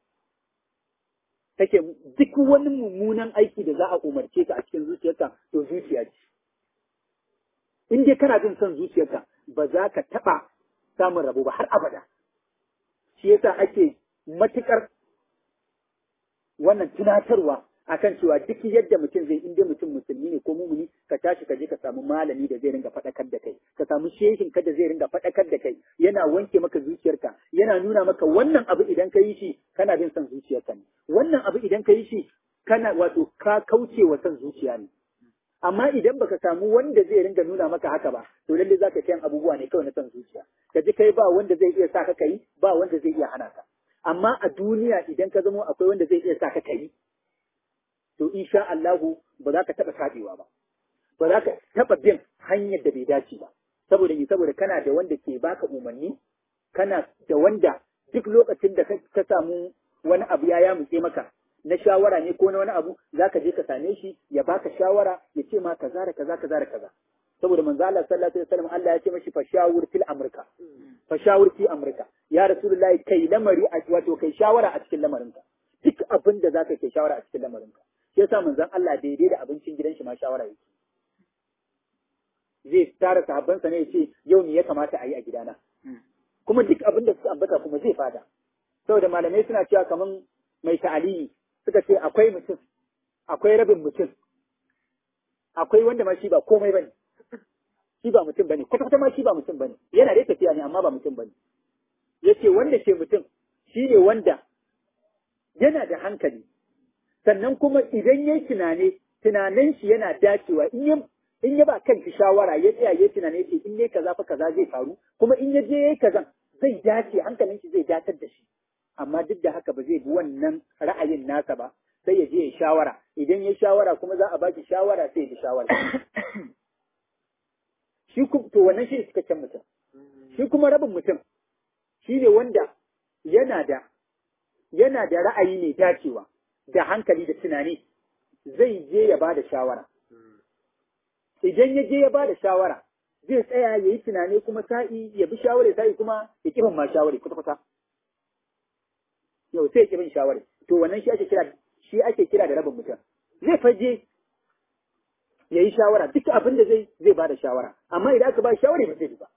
Take duk wani mummunan aiki da za a umarce ka a cikin zuciyarka to zuciya ce. in dai kana jin son zuciyarka ba za ka taɓa samun rabo ba har abada shi yasa ake matuƙar wannan tunatarwa akan cewa duk yadda mutum zai inda mutum musulmi ne ko mumuni ka tashi ka je ka samu malami da zai ringa faɗakar da kai ka samu shehin ka da zai ringa faɗakar da kai yana wanke maka zuciyarka yana nuna maka wannan abu idan ka yi shi kana bin son zuciyarka ne wannan abu idan ka yi shi kana wato ka kauce wa son zuciya ne amma idan baka samu wanda zai ringa nuna maka haka ba to lalle zaka kai abubuwa ne kawai na son zuciya ka ji kai ba wanda zai iya sa ka kai ba wanda zai iya hana ka amma a duniya idan ka zamo akwai wanda zai iya sa ka kai to insha Allahu ba za ka taɓa saɓewa ba ba za ka taɓa bin hanyar da bai dace ba saboda ni saboda kana da wanda ke baka umarni kana da wanda duk lokacin da ka samu wani abu ya yamutse maka na shawara ne ko na wani abu za ka je ka same shi ya baka shawara ya ce ma kaza da kaza kaza da kaza saboda manzo Allah sallallahu alaihi wasallam Allah ya ce mashi fashawur fil amrika fashawur fi amrika ya rasulullahi kai lamari a wato kai shawara a cikin lamarinka duk abin da zaka kai shawara a cikin lamarinka shi yasa manzon Allah daidai da abincin gidan shi ma shawara yake zai tara sahabbansa ne ya ce yau me ya kamata a yi a gidana kuma duk abin da suka ambata kuma zai fada saboda malamai suna cewa kaman mai ta'aliyi suka ce akwai mutum akwai rabin mutum akwai wanda ma shi ba komai bane shi ba mutum bane kwata kwata ma shi ba mutum bane yana da tafiya ne amma ba mutum bane yace wanda ke mutum shi ne wanda yana da hankali sannan kuma idan yayi tunane tunanin shi yana dacewa in ya in ya ba kanki shawara ya tsaya ya tunane ce in yayi kaza fa kaza zai faru kuma in ya je yayi kazan zai dace hankalin shi zai datar da shi amma duk da haka ba zai bi wannan ra'ayin nasa ba sai ya je ya shawara idan ya shawara kuma za a baki shawara sai ya bi shawara shi to wannan shi cikakken mutum shi kuma rabin mutum shi ne wanda yana da yana da ra'ayi mai dacewa da hankali da tunani zai je ya ba da shawara idan ya je ya ba da shawara zai tsaya ya yi tunani kuma sa'i ya bi shawara sa'i kuma ya kifin ma shawara kwata-kwata yau sai ya kifin shawara to wannan shi ake kira shi ake kira da rabin mutum zai faje ya yi shawara duk abin da zai zai ba da shawara amma idan aka ba shawara ba zai ba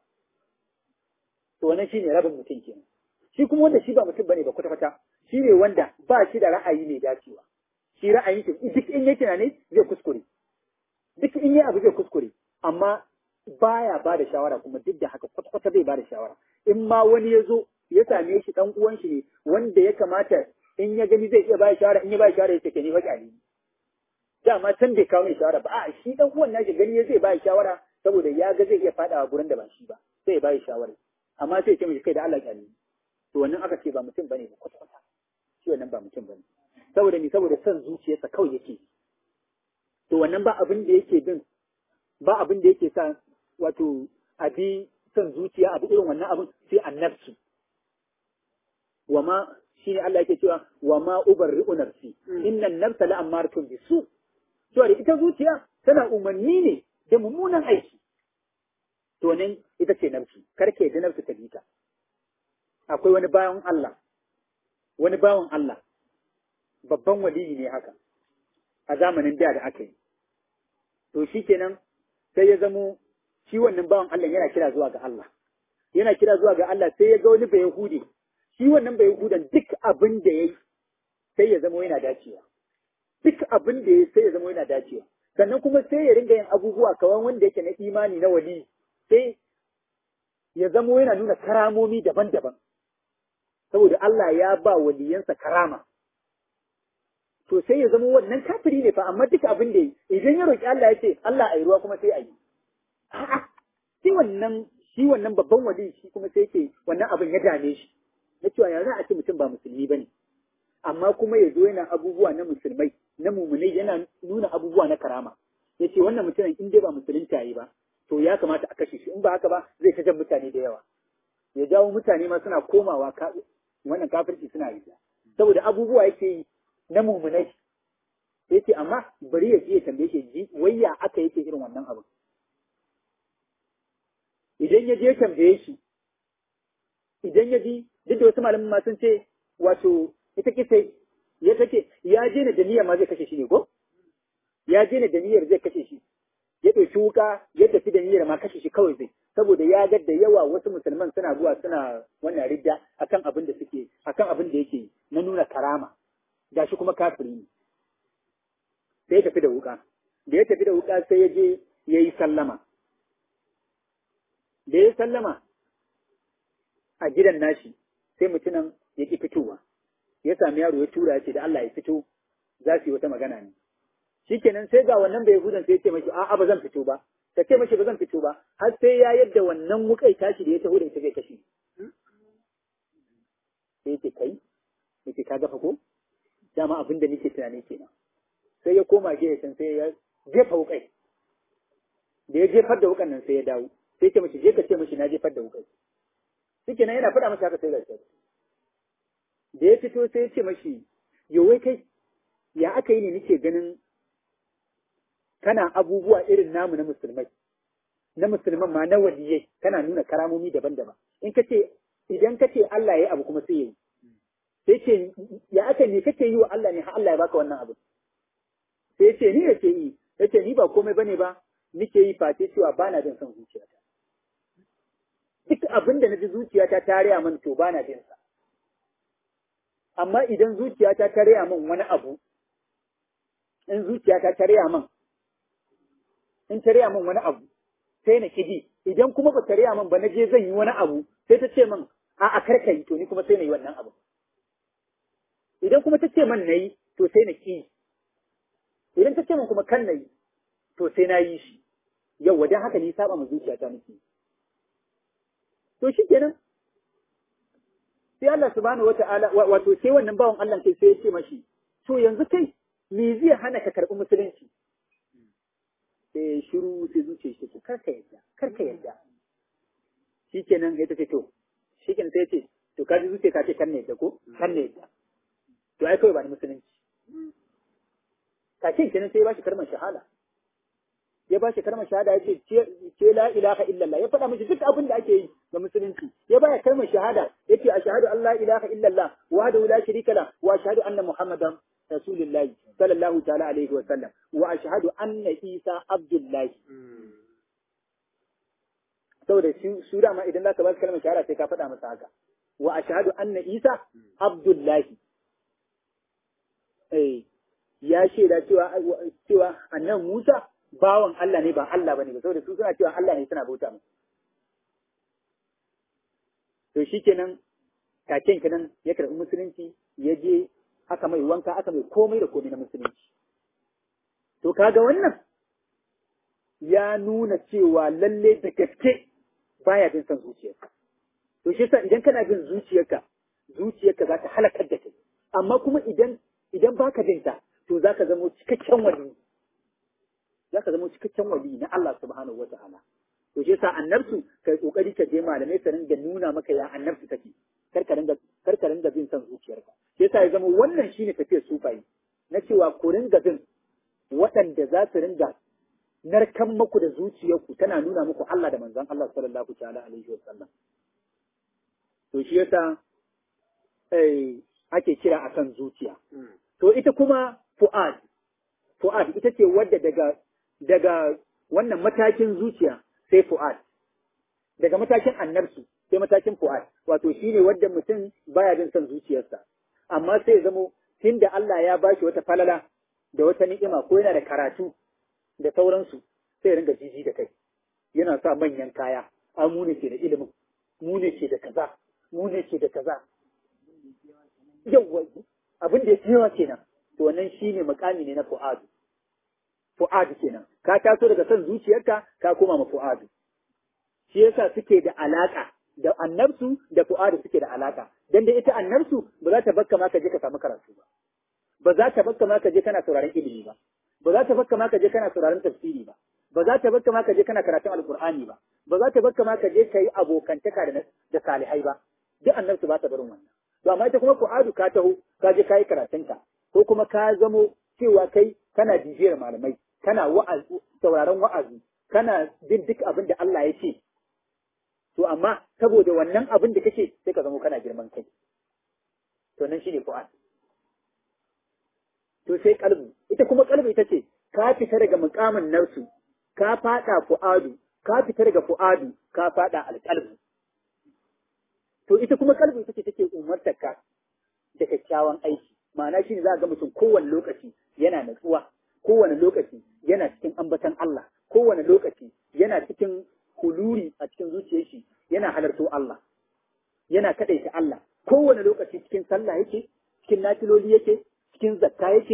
to wannan shi ne rabin mutum kenan shi kuma wanda shi ba mutum bane ba kwata-kwata shi ne wanda ba shi da ra'ayi mai dacewa shi ra'ayin shi duk in yake ne zai kuskure duk in yi abu zai kuskure amma baya ba da shawara kuma duk da haka kwata-kwata zai ba da shawara in ma wani ya zo ya same shi dan uwan shi ne wanda ya kamata in ya gani zai iya ba shawara in ya ba shawara ya take ni fa ne dama can bai kawo mai shawara ba a shi dan uwan nashi gani zai ba shawara saboda ya ga zai iya fadawa gurin da ba shi ba sai ya ba shawara amma sai ya ce mishi kai da Allah kyale to wannan aka ce ba mutum bane ba kwata-kwata shi wannan ba mutum bane saboda ni saboda son zuciyarsa kawai yake to wannan ba abin da yake bin ba abin da yake sa wato abi son zuciya abu irin wannan abin sai annabsu wa ma shine Allah yake cewa wa ma ubarri'u nafsi inna an-nafsa la'amaratun bisu to da ita zuciya tana umarni ne da mummunan aiki to nan ita ce nafsu karke da nafsu ta bita akwai wani bawan Allah wani bawan Allah babban waliyi ne haka a zamanin da da aka yi to shikenan sai ya zamo shi wannan bawan Allah yana kira zuwa ga Allah yana kira zuwa ga Allah sai ya ga wani bai Yahudi shi wannan bai Yahudan duk abin da yayi sai ya zama yana dacewa duk abin da yayi sai ya zama yana dacewa sannan kuma sai ya ringa yin abubuwa kawan wanda yake na imani na wali sai ya zama yana nuna karamomi daban-daban saboda Allah ya ba waliyansa karama to sai ya zama wannan kafiri ne fa amma duk abin da yi idan ya roki Allah ya ce Allah a yi ruwa kuma sai a yi a'a shi wannan shi wannan babban wali shi kuma sai ce wannan abin ya dame shi na cewa ya za a ce mutum ba musulmi bane amma kuma ya zo yana abubuwa na musulmai na mumunai yana nuna abubuwa na karama ya ce wannan mutumin in dai ba musulunta yi ba to ya kamata a kashe shi in ba haka ba zai ta jan mutane da yawa ya jawo mutane ma suna komawa wannan kafirci suna yi saboda abubuwa yake yi na mumunai ya ce amma bari ya je ya tambaye shi ji wayya aka yake irin wannan abin idan ya je ya tambaye shi idan ya ji duk da wasu malamin ma sun ce wato ita kisa ya take ya je ne da niyyar ma zai kashe shi ne ko ya je ne da niyyar zai kashe shi ya ɗauki wuka ya tafi da niyyar ma kashe shi kawai zai saboda ya ga da yawa wasu musulman suna zuwa suna wannan ridda akan abin da suke akan abin da yake na nuna karama gashi kuma kafiri ne sai ya tafi da wuka da ya tafi da wuka sai ya je ya yi sallama da ya sallama a gidan nashi sai mutumin ya ƙi fitowa ya sami yaro ya tura ya ce da Allah ya fito za su yi wata magana ne shikenan sai ga wannan bai hudan sai ya ce mashi a'a ba zan fito ba ka ce mashi ba zan fito ba har sai ya yadda wannan wukai tashi da ya taho da ita zai kashe sai yake kai yake ka gafa ko dama abin da nake tunani kenan sai ya koma gefe can sai ya jefa wukai da ya jefar da wukan nan sai ya dawo sai ce mashi je ka ce mashi na jefar da wukai shikenan yana faɗa masa haka sai gashi da ya fito sai ya ce mashi yo wai kai ya aka yi ne nake ganin kana abubuwa irin namu na musulmai na musulman ma na waliyai kana nuna karamomi daban-daban in ka ce idan ka ce Allah ya yi abu kuma sai ya yi sai ce ya aka ne kake yi wa Allah ne har Allah ya baka wannan abu sai ce ni yake yi yace ni ba komai bane ba nike yi face cewa bana jin son zuciyata duk abin da naji zuciyata ta raya min to bana jin sa amma idan zuciyata ta raya min wani abu in zuciyata ta raya min in ta raya min wani abu sai na kidi idan kuma ba ta raya min ba na je zan yi wani abu sai ta ce min a a karka yi to ni kuma sai na yi wannan abu idan kuma ta ce min na yi to sai na ki idan ta ce min kuma kan na yi to sai na yi shi yau wajen haka ni saba ma zuciyata nake to shi kenan sai Allah subhanahu wata'ala wato sai wannan bawan Allah kai sai ya ce mashi to yanzu kai me zai hana ka karɓi musulunci sai shiru sai zuciya shi ce karka yadda karka yadda shikenan ya tace to shikenan sai ya ce to ka ji zuciya ka ce kan ne yadda ko kan ne yadda to ai kawai ba ni musulunci kake kenan sai ya bashi kalmar shahada ya bashi kalmar shahada ya ce ce la ilaha illallah ya faɗa mishi duk abin da ake yi ga musulunci ya baya kalmar shahada yace ashhadu an la ilaha illallah wahdahu la sharika la wa ashhadu anna muhammadan rasulullahi sallallahu ta'ala alaihi wa sallam wa ashhadu anna isa abdullahi saboda su dama idan zaka ba kalmar shahada sai ka faɗa masa haka wa ashhadu anna isa abdullahi eh ya shaida cewa cewa annan Musa bawan Allah ne ba Allah bane ba saboda su suna cewa Allah ne suna bauta masa to shikenan kaken kenan ya karɓi musulunci ya je aka mai wanka aka mai komai da komai na musulunci to kaga wannan ya nuna cewa lalle da gaske baya bin son zuciyarka to shi yasa idan kana bin zuciyarka zuciyarka za ta halakar da kai amma kuma idan idan baka bin ta to za ka zama cikakken wali za ka zama cikakken wali na Allah subhanahu wa ta'ala to shi yasa annabsu kai kokari ka je malamai su ringa nuna maka ya annabsu take kar ka ringa kar ka ringa bin son zuciyarka shi yasa ya zama wannan shine tafiyar sufayi na cewa ku ringa bin waɗanda za su ringa narkan muku da zuciyarku tana nuna muku Allah da manzon Allah sallallahu ta'ala alaihi wasallam to shi yasa eh ake kira akan zuciya to ita kuma fu'ad fu'ad ita ce wadda daga daga wannan matakin zuciya sai fu'ad daga matakin annabsu sai matakin fu'ad wato shine wadda mutum baya bin son zuciyarsa amma sai ya zamo tunda Allah ya bashi wata falala da wata ni'ima ko yana da karatu da sauransu sai ringa jiji da kai yana sa manyan kaya a mu ne ke da ilimin mu ne ke da kaza mu ne ke da kaza yawwa abin da ya yawa kenan to wannan shine makami ne na fu'adu fu'adu kenan ka taso daga son zuciyarka ka koma ma fu'adu shi yasa suke da alaka da annabsu da fu'adu suke da alaka dan da ita annabsu ba za ta bakka ma ka je ka samu karatu ba ba za ta bakka ma ka je kana sauraron ilimi ba ba za ta bakka ma ka je kana sauraron tafsiri ba ba za ta bakka ma ka je kana karatun alqur'ani ba ba za ta bakka ma ka je kai abokantaka da da salihai ba duk annabsu ba ta barin wannan to amma ita kuma fu'adu ka taho ka je kai karatunka ko kuma ka zamo cewa kai kana jijiyar malamai kana wa'azi sauraron wa'azi kana bin duk abin da Allah ya ce to amma saboda wannan abin da kake sai ka zamo kana girman kai to nan shine fu'ad to sai kalbu ita kuma kalbu ita ce ka fita daga mukamin narsu ka fada fu'adu ka fita daga fu'adu ka fada alqalbu to ita kuma kalbu ita ce take umartar ka da kyakkyawan aiki ma'ana shi ne za a ga mutum kowane lokaci yana natsuwa kowane lokaci yana cikin ambatan Allah kowane lokaci yana cikin huluri a cikin zuciyar shi yana halarto Allah yana kadaita Allah kowane lokaci cikin sallah yake cikin nafiloli yake cikin zakka yake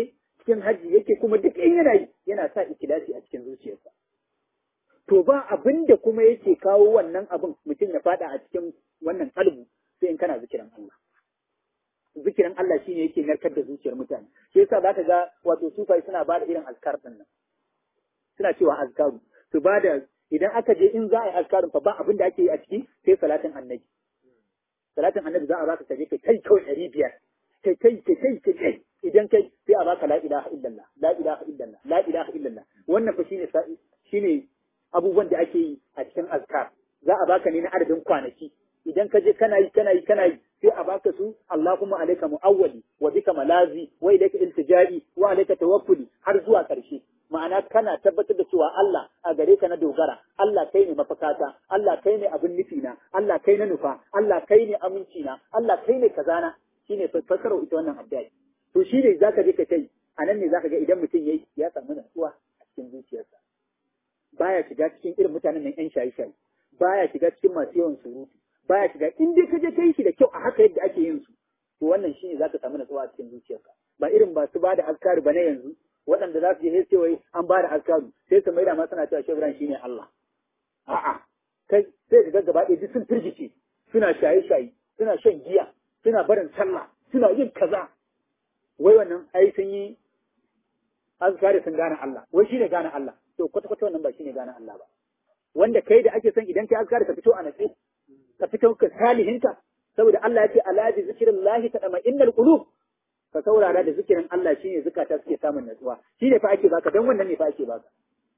cikin haji yake kuma duk in yana yi yana sa ikilasi a cikin zuciyarsa to ba abin da kuma yake kawo wannan abin mutum ya fada a cikin wannan kalbu sai in kana zikirin Allah zikirin Allah shine yake narkar da zuciyar mutane shi yasa zaka ga wato sufai suna ba da irin azkar din nan suna cewa azkaru su ba da idan aka je in za a yi azkarin fa ba abin da ake yi a ciki sai salatin annabi salatin annabi za a baka kaje kai kai kawai ɗari biyar kai kai kai kai kai kai idan kai sai a baka la ilaha illallah la ilaha illallah la ilaha illallah wannan fa shine shine abubuwan da ake yi a cikin azkar za a baka ne na adadin kwanaki idan ka je kana yi kana yi kana yi sai a baka su Allahumma alayka mu'awwali wa bika malazi wa ilayka iltijai wa alayka tawakkuli har zuwa karshe ma'ana kana tabbatar da cewa Allah a gare ka na dogara Allah kai ne mafakata Allah kai ne abin nufi na Allah kai na nufa Allah kai ne aminci na Allah kai ne kazana shine fassarar ita wannan addu'a to shine zaka je ka kai anan ne zaka ga idan mutum yayi ya samu natsuwa a cikin zuciyarsa baya shiga cikin irin mutanen nan yan shaye-shaye baya shiga cikin masu yawan surutu baya shiga in dai ka je kai shi da kyau a haka yadda ake yin su to wannan shine zaka samu natsuwa a cikin zuciyarka ba irin ba su bada azkari ba na yanzu waɗanda za su je sai wai an bada azkaru sai su maida ma suna cewa shebran shine Allah a'a kai sai ka gaba ɗaya duk sun firgice suna shaye-shaye suna shan giya suna barin sallah suna yin kaza wai wannan ai sun yi azkari sun gane Allah wai shine gane Allah to kwata kwata wannan ba shine gane Allah ba wanda kai da ake son idan kai azkari ka fito a natsi ka fito ka salihinka saboda Allah ya ce ala bi zikrillahi tadama innal qulub ka saurara da zikirin Allah shine zukata suke samun natsuwa shine fa ake baka dan wannan ne fa ake baka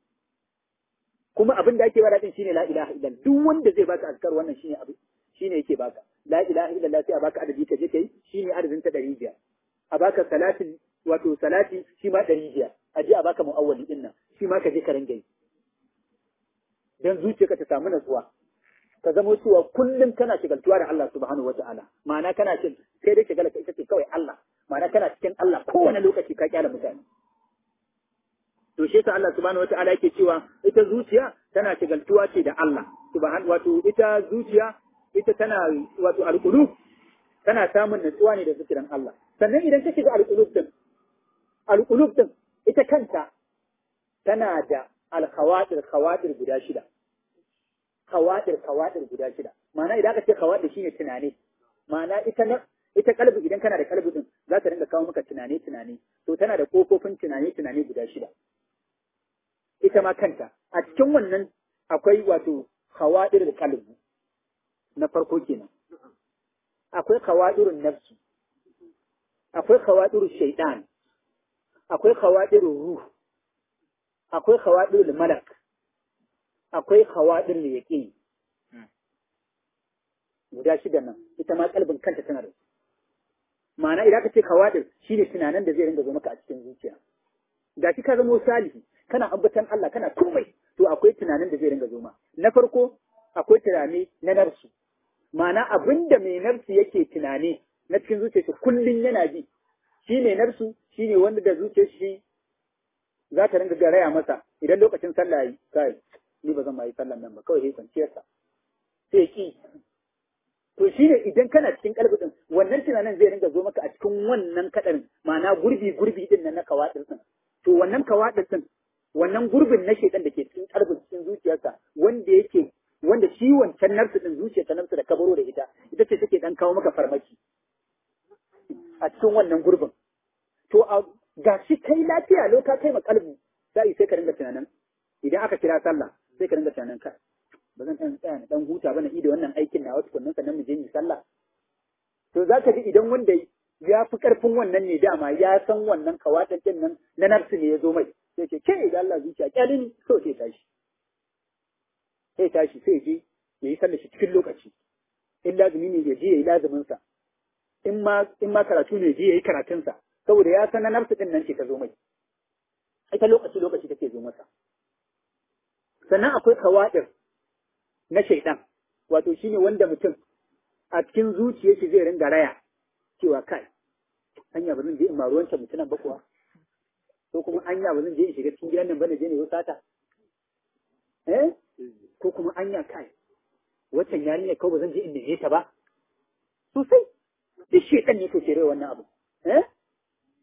kuma abin da ake bada din shine la ilaha illallah duk wanda zai baka azkar wannan shine abu shine yake baka la ilaha illallah sai a baka adadi ka je kai shine adadin ta 500 a baka salatin wato salati shi ma 500 a je a baka muawwali din nan shi ma ka je ka ringa yi dan zuciyarka ta samu natsuwa ka zama cewa kullum kana shigaltuwa da Allah subhanahu wata'ala ma'ana kana cin sai dai shigala ita ce kawai Allah ma'ana kana cikin Allah kowane lokaci ka kyala mutane to shi yasa Allah subhanahu wata'ala yake cewa ita zuciya tana shigaltuwa ce da Allah subhanahu wato ita zuciya ita tana wato alqulub tana samun natsuwa ne da zikirin Allah sannan idan ka shiga alqulub din alqulub din ita kanta tana da alkhawatir khawatir guda shida kawadir kawadir guda shida ma'ana idan aka ce kawadir shine tunani ma'ana ita na ita kalbi idan kana da kalbi din za ta ringa kawo maka tunani tunani to tana da kofofin tunani tunani guda shida ita ma kanta a cikin wannan akwai wato kawadir da kalbi na farko kenan akwai kawadirun nafsi akwai kawadirun shaitan akwai kawadirun ruh akwai kawadirul malak akwai hawaɗin da yaƙi guda shida nan ita ma kalbin kanta tana da ma'ana idan ka ce hawaɗin shine tunanin da zai ringa zo maka a cikin zuciya ga shi ka zama salihi kana ambatan Allah kana komai to akwai tunanin da zai ringa zo ma na farko akwai tunani na narsu ma'ana abinda mai narsu yake tunani na cikin zuciya shi kullun yana ji shi mai narsu shine wanda da zuciyar shi za ta ringa garaya masa idan lokacin sallah yi kai ni ba zan ma yi sallan nan ba kawai sai kwanciyar sa sai ki to shi ne idan kana cikin kalbin wannan tunanin zai ringa zo maka a cikin wannan kadarin ma'ana gurbi gurbi din nan na kawadin din to wannan kawadin din wannan gurbin na shedan da ke cikin kalbin cikin zuciyarsa wanda yake wanda shi wancan narsu din zuciya ta narsu da kabaro da ita ita ce take dan kawo maka farmaki a cikin wannan gurbin to a ga shi kai lafiya lo ka kai ma kalbi sai sai ka ringa tunanin idan aka kira sallah sai ka ringa tunanin ka ba zan ɗan tsaya na ɗan huta ba na ida wannan aikin na wasu kunnan sannan mu je mu sallah to za ka ji idan wanda ya fi ƙarfin wannan ne dama ya san wannan kawatan ɗin nan na nafsu ne ya zo mai sai ce ke idan Allah zuciya kyale ni so sai tashi sai tashi sai je ya yi sallah shi cikin lokaci in lazumi ne ya je ya yi lazuminsa in ma in ma karatu ne je ya yi karatunsa saboda ya san na nafsu ɗin nan ce ta zo mai ita lokaci lokaci take zo masa sannan akwai kawadir na shaidan wato shine wanda mutum a cikin zuciyar shi zai ringa raya cewa kai hanya ba zan je in ma ruwan mutunan ba kuwa ko kuma anya ba zan je in shiga cikin gidan nan ba na je ne sata eh ko kuma anya kai waccan yarinya ko ba zan je in neme ta ba sosai duk shaidan ne to ke wannan abu eh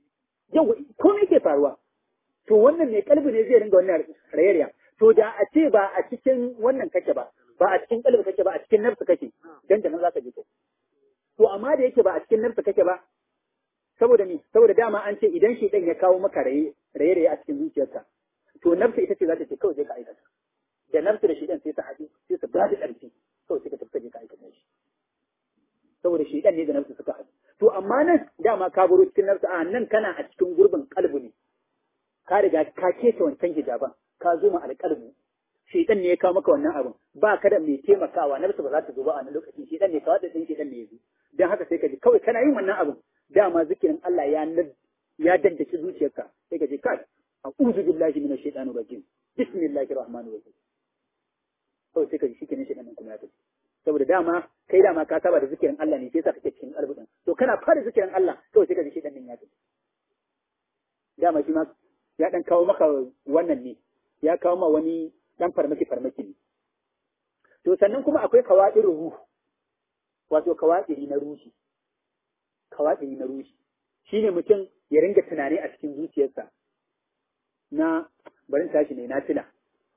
yau komai ke faruwa to wannan mai kalbi ne zai ringa wannan rayariya to da a ce ba a cikin wannan kake ba ba a cikin kalbi kake ba a cikin nafsu kake dan da nan zaka je kai to amma da yake ba a cikin nafsu kake ba saboda ni saboda dama an ce idan shi ya kawo maka raye raye a cikin zuciyarka to nafsu ita ce za ta ce kawai zai ka aikata da nafsu da shi sai ta haɗu sai su ba da ƙarfi kawai sai ka tafi je ka aikata shi saboda shi ne da nafsu suka haɗu to amma nan dama ka baro cikin nafsu a nan kana a cikin gurbin kalbu ne ka riga ka keta wancan hijaban ka zo ma alƙalbu shedan ne ya kawo maka wannan abin ba ka da mai taimakawa nafsu ba za ta zo ba a wannan lokaci shedan ne kawai da din shedan ne ya zo dan haka sai ka ji kawai kana yin wannan abin dama zikirin Allah ya ya dandace zuciyarka sai ka ji kai a'udhu billahi minash shaitani rajim bismillahir rahmanir rahim kawai sai ka ji shikenan shedan kuma ya tafi saboda dama kai dama ka saba da zikirin Allah ne sai sa kake cikin albudin to kana fara zikirin Allah kawai sai ka ji shedan din ya tafi dama shi ma ya dan kawo maka wannan ne ya kawo ma wani dan farmaki farmaki ne to sannan kuma akwai kawadir ruhu wato kawadiri na ruhi kawadiri na ruhi shine mutum ya ringa tunani a cikin zuciyarsa na barin tashi ne na tuna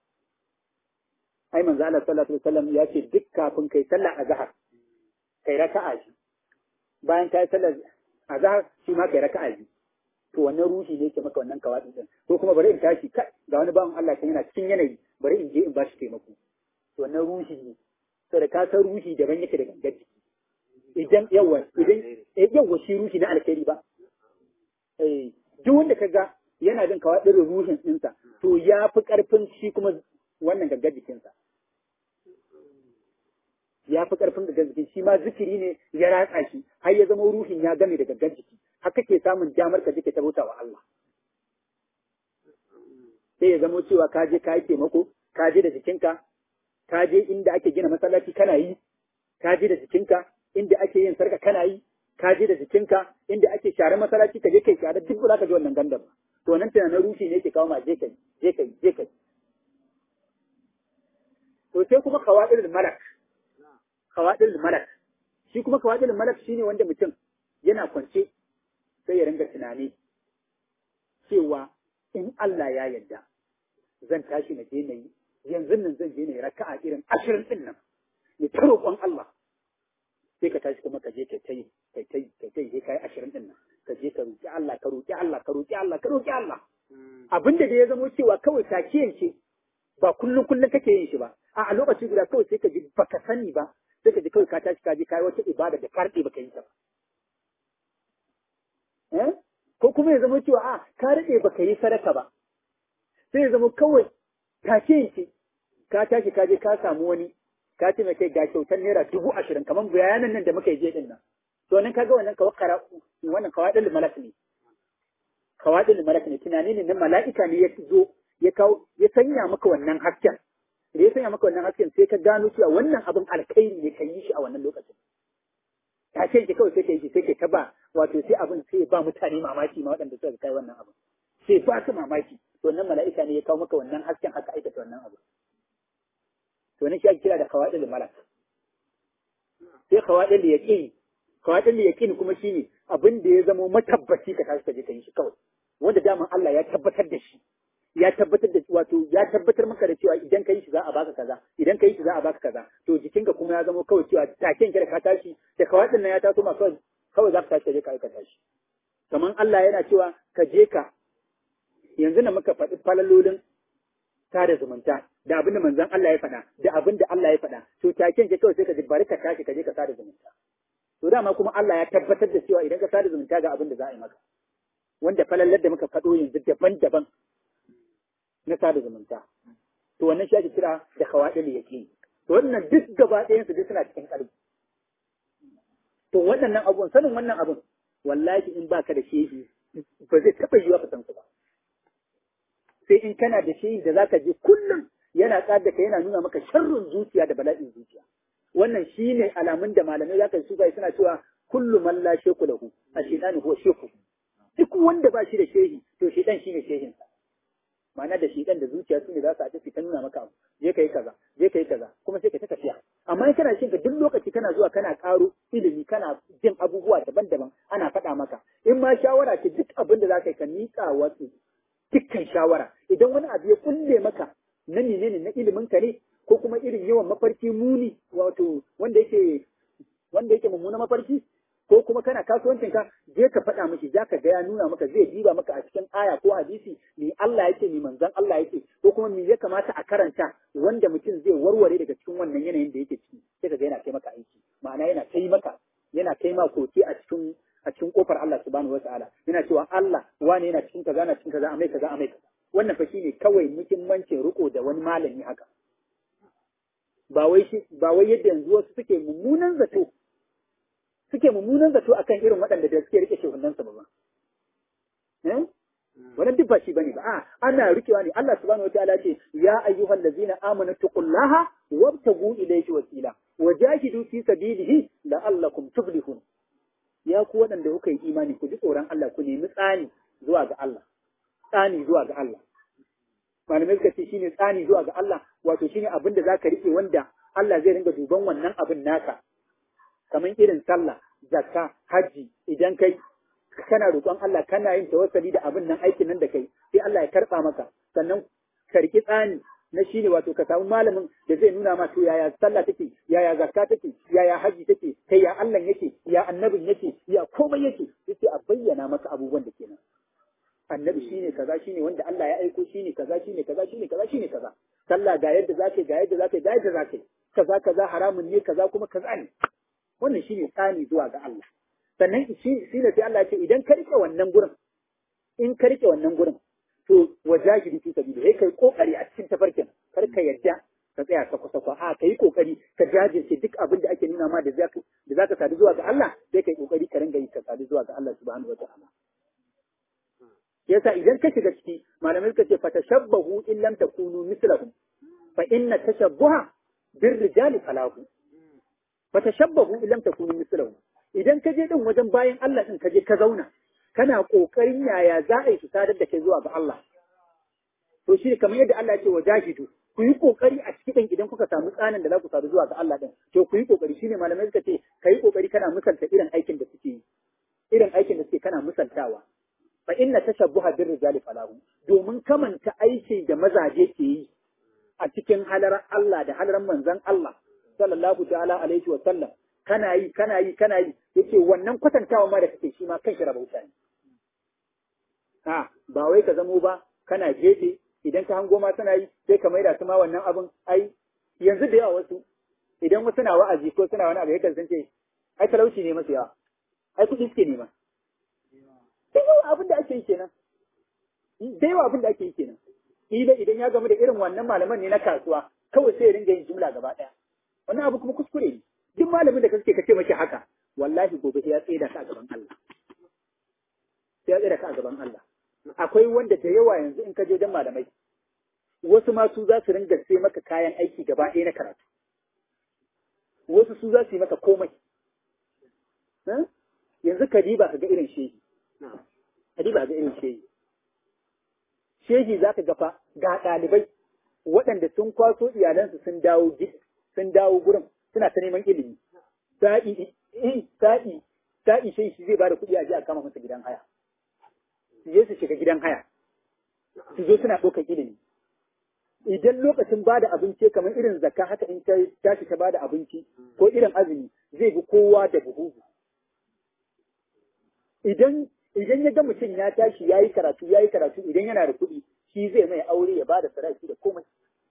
ai manzo Allah sallallahu alaihi wasallam ya ce duk kafin kai sallah azhar kai raka'a shi bayan kai sallar azhar shi ma kai raka'a shi to wannan ruhi ne ke maka wannan kawatsi din ko kuma bari in tashi kai ga wani bawan Allah kan yana cikin yanayi bari in je in bashi taimako to wannan ruhi ne saboda ka san ruhi daban yake da gangar jiki idan yawa idan eh yawa shi ruhi na alkhairi ba eh duk wanda kaga yana jin kawatsin ruhin ɗinsa to ya fi ƙarfin shi kuma wannan gangar jikinsa ya fi ƙarfin gangar jikin shi ma zikiri ne ya ratsa shi har ya zama ruhin ya game da gangar jiki har kake samun damar ka jike ta bauta wa Allah sai ya zamo cewa ka je ka yi taimako ka je da jikinka ka je inda ake gina masallaci kana yi ka je da jikinka inda ake yin sarka kana yi ka je da jikinka inda ake share masallaci ka je kai share duk ba za ka ji wannan gandan ba to nan tunanin ruhi ne ke kawo ma je kai je kai je kai to sai kuma kawadil malak kawadil malak shi kuma kawadil malak shine wanda mutum yana kwance sai ya ringa tunani cewa in Allah ya yarda zan tashi na je na yi yanzu nan zan je na yi raka'a irin ashirin din nan ni ta roƙon Allah sai ka tashi kuma ka je kai ta yi kai ta yi kai ta yi kai ashirin din nan ka je ka roƙi Allah ka roƙi Allah ka roƙi Allah ka roƙi Allah abin da ya zamo cewa kawai take ce ba kullum kullum kake yin shi ba a a lokaci guda kawai sai ka ji baka sani ba sai ka ji kawai ka tashi ka je kai wata ibada da karɗe baka yi ta ba eh ko kuma ya zama cewa a ka rade baka yi sadaka ba sai ya zama kawai take ce ka tashi ka je ka samu wani ka ce mai kai ga kyautar naira dubu ashirin kamar bayanan nan da muka yi je din nan to nan kaga wannan kawakkara wannan kawadin malak ne kawadin malak ne tunani ne na mala'ika ne ya zo ya kawo ya sanya maka wannan hasken da ya sanya maka wannan hasken sai ka gano cewa wannan abin alkhairi ne ka yi shi a wannan lokacin ta ce ki kawai sai ka yi shi sai ka taba wato sai abin sai ba mutane mamaki ma waɗanda suka kai wannan abin sai ba su mamaki to wannan mala'ika ne ya kawo maka wannan hasken haka aikata wannan abin to wannan shi ake kira da kawadin malak sai kawadin da yaqini kawadin da yaqini kuma shine abin da ya zama matabbaci ka tashi ka je ka yi shi kawai wanda daman Allah ya tabbatar da shi ya tabbatar da wato ya tabbatar maka da cewa idan ka yi shi za a baka kaza idan ka yi shi za a baka kaza to jikinka kuma ya zama kawai cewa taken ka da ka tashi da kawadin nan ya taso ma kawai kawai za ka tashi ka je ka aikata shi kamar Allah yana cewa ka je ka yanzu na muka faɗi falalolin sada zumunta da abin da manzon Allah ya faɗa da abin da Allah ya faɗa to taken ka kawai sai ka ji bari ka tashi ka je ka sada zumunta to dama kuma Allah ya tabbatar da cewa idan ka sada zumunta ga abin da za a yi maka wanda falallar da muka faɗo yanzu daban-daban na sada zumunta to wannan shi ake kira da khawadil yaqin to wannan duk gaba ɗayan su duk suna cikin ƙarfi to waɗannan abubuwan sanin wannan abun wallahi in baka da shehi ba zai taɓa yiwa ka san su ba sai in kana da shehi da zaka je kullum yana tsada ka yana nuna maka sharrin zuciya da bala'in zuciya wannan shine alamun da malamai zaka su bai suna cewa kullu man la sheku lahu ashidanu huwa sheku duk wanda ba shi da shehi to shedan shine shehin sa ma'ana da shedan da zuciya su ne za su haɗu su ta nuna maka abu je ka yi kaza je ka yi kaza kuma sai ka ta tafiya amma in kana shin ka duk lokaci kana zuwa kana ƙaro ilimi kana jin abubuwa daban-daban ana faɗa maka in ma shawara ce duk abin da za ka yi ka yawan mafarki muni wato wanda yake wanda yake mummunan mafarki ko kuma kana kasuwancin ka je ka faɗa miki za ka ga ya nuna maka zai diba maka a cikin aya ko hadisi ni Allah yake ni manzon Allah yake ko kuma me ya kamata a karanta wanda mutum zai warware daga cikin wannan yanayin da yake ciki sai ka ga yana kai maka aiki ma'ana yana kai maka yana kai ma koke a cikin a cikin kofar Allah subhanahu wataala yana cewa Allah wane yana cikin kaza na cikin kaza amai kaza amai kaza wannan fa shine kawai muhimmancin riko da wani malami haka ba wai shi ba wai yadda yanzu wasu suke mummunan zato suke mummunan zato akan irin waɗanda da suke rike shehunan su ba eh wannan duk ba shi bane ba a ana rikewa ne Allah subhanahu wataala ce ya ayyuhal ladzina amanu taqullaha wabtagu ilayhi wasila wajahidu fi sabilihi la'allakum tuflihun ya ku waɗanda kuka yi imani ku ji tsoron Allah ku nemi tsani zuwa ga Allah tsani zuwa ga Allah malamai suka ce shine tsani zuwa ga Allah wato shine abin da zaka rike wanda Allah zai ringa duban wannan abin naka kamar irin sallah zakka haji idan kai kana roƙon Allah kana yin tawassali da abin nan aikin nan da kai sai Allah ya karɓa maka sannan ka riki tsani na shi ne wato ka samu malamin da zai nuna ma to yaya sallah take yaya zakka take yaya haji take kai ya Allah yake ya annabin yake ya komai yake yace a bayyana maka abubuwan da kenan annabi shine kaza shine wanda Allah ya aiko shine kaza shine kaza shine kaza shine kaza sallah ga yadda zaka ga yadda zaka ga yadda zaka kaza kaza haramun ne kaza kuma kaza ne wannan shine tsani zuwa ga Allah sannan shi shine sai Allah ya ce idan ka rike wannan gurin in ka rike wannan gurin to wajahidi fi sabili sai kai kokari a cikin tafarkin kar ka yadda ka tsaya ka kusa ko a kai kokari ka jajirce duk abin da ake nuna ma da zaka da zaka sadu zuwa ga Allah sai kai kokari ka ringa yi ka sadu zuwa ga Allah subhanahu wataala yasa idan ka shiga ciki malamai suka ce fatashabbahu in lam takunu mislahum fa inna tashabbuha bir rijali falahu fatashabbahu in lam takunu mislahum idan ka je din wajen bayan Allah din ka je ka zauna kana kokarin yaya za a yi su sadar da kai zuwa ga Allah to shi kamar yadda Allah ya ce wa jahidu ku yi kokari a cikin idan kuka samu tsanin da za ku sadu zuwa ga Allah din to ku yi kokari shine malamai suka ce kai kokari kana misalta irin aikin da suke yi irin aikin da suke kana misaltawa fa inna tashabbuha bir rijali falahu domin kamanta aiki da mazaje ke yi a cikin halarar Allah da halarar manzon Allah sallallahu ta'ala alaihi wa sallam kana yi kana yi kana yi yace wannan kwatantawa ma da kake shi ma kan shi rabauta ne ha ba wai ka zamo ba kana gefe idan ka hango ma suna yi sai ka maida su ma wannan abin ai yanzu da yawa wasu idan wasu na wa'azi ko suna wani abu yakan san ce ai talauci ne masu yawa ai kuɗi suke nema da yawa abin da ake yi kenan da yawa abin da ake yi kenan ila idan ya gamu da irin wannan malaman ne na kasuwa kawai sai ya ringa yin jumla gaba ɗaya wannan abu kuma kuskure ne duk malamin da kake kace mashi haka wallahi gobe sai ya tsaya ka a gaban Allah sai ya tsaya ka a gaban Allah akwai wanda da yawa yanzu in ka je dan malamai wasu ma su za su ringa sai maka kayan aiki gaba ɗaya na karatu wasu su za su yi maka komai yanzu ka diba ka ga irin shehi ka diba ga irin shehi shehi za ka gafa ga ɗalibai waɗanda sun kwaso iyalansu sun dawo sun dawo gurin suna ta neman ilimi sa'i sa'i sa'i shehi shi zai ba da kuɗi a je a kama masa gidan haya su je su shiga gidan haya su zo suna ɗaukar ilimi idan lokacin ba da abinci kamar irin zakka haka in ta tashi ta ba da abinci ko irin azumi zai bi kowa da buhu idan idan ya ga mutum ya tashi ya yi karatu ya yi karatu idan yana da kuɗi shi zai mai aure ya ba da sadaki da komai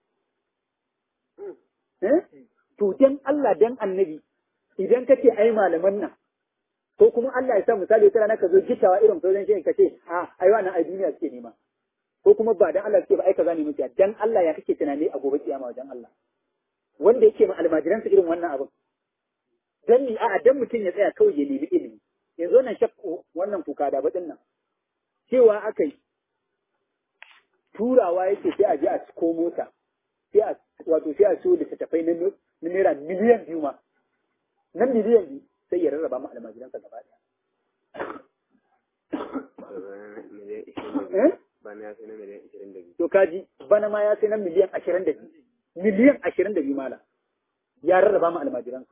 to dan Allah dan annabi idan kace ai malaman nan ko kuma Allah ya sa misali wata rana ka zo gittawa irin sauran shi ka ce a ai wannan ai duniya suke nema ko kuma ba dan Allah suke ba ai kaza ne muke dan Allah ya kake tunani a gobe kiyama wajen Allah wanda yake ma almajiran irin wannan abin dan ni a dan mutum ya tsaya kawai ya nemi ilimi yanzu wannan shakku wannan kuka da baɗin nan cewa aka yi turawa yake sai a je a ciko mota sai a wato sai a so littattafai na naira miliyan biyu ma na miliyan biyu sai ya rarraba mu almajiransa gaba ɗaya. Bana ya sai na miliyan ashirin da biyu. To kaji bana ma ya sai na miliyan ashirin da biyu. Miliyan ashirin da biyu mala. Ya rarraba mu almajiransa.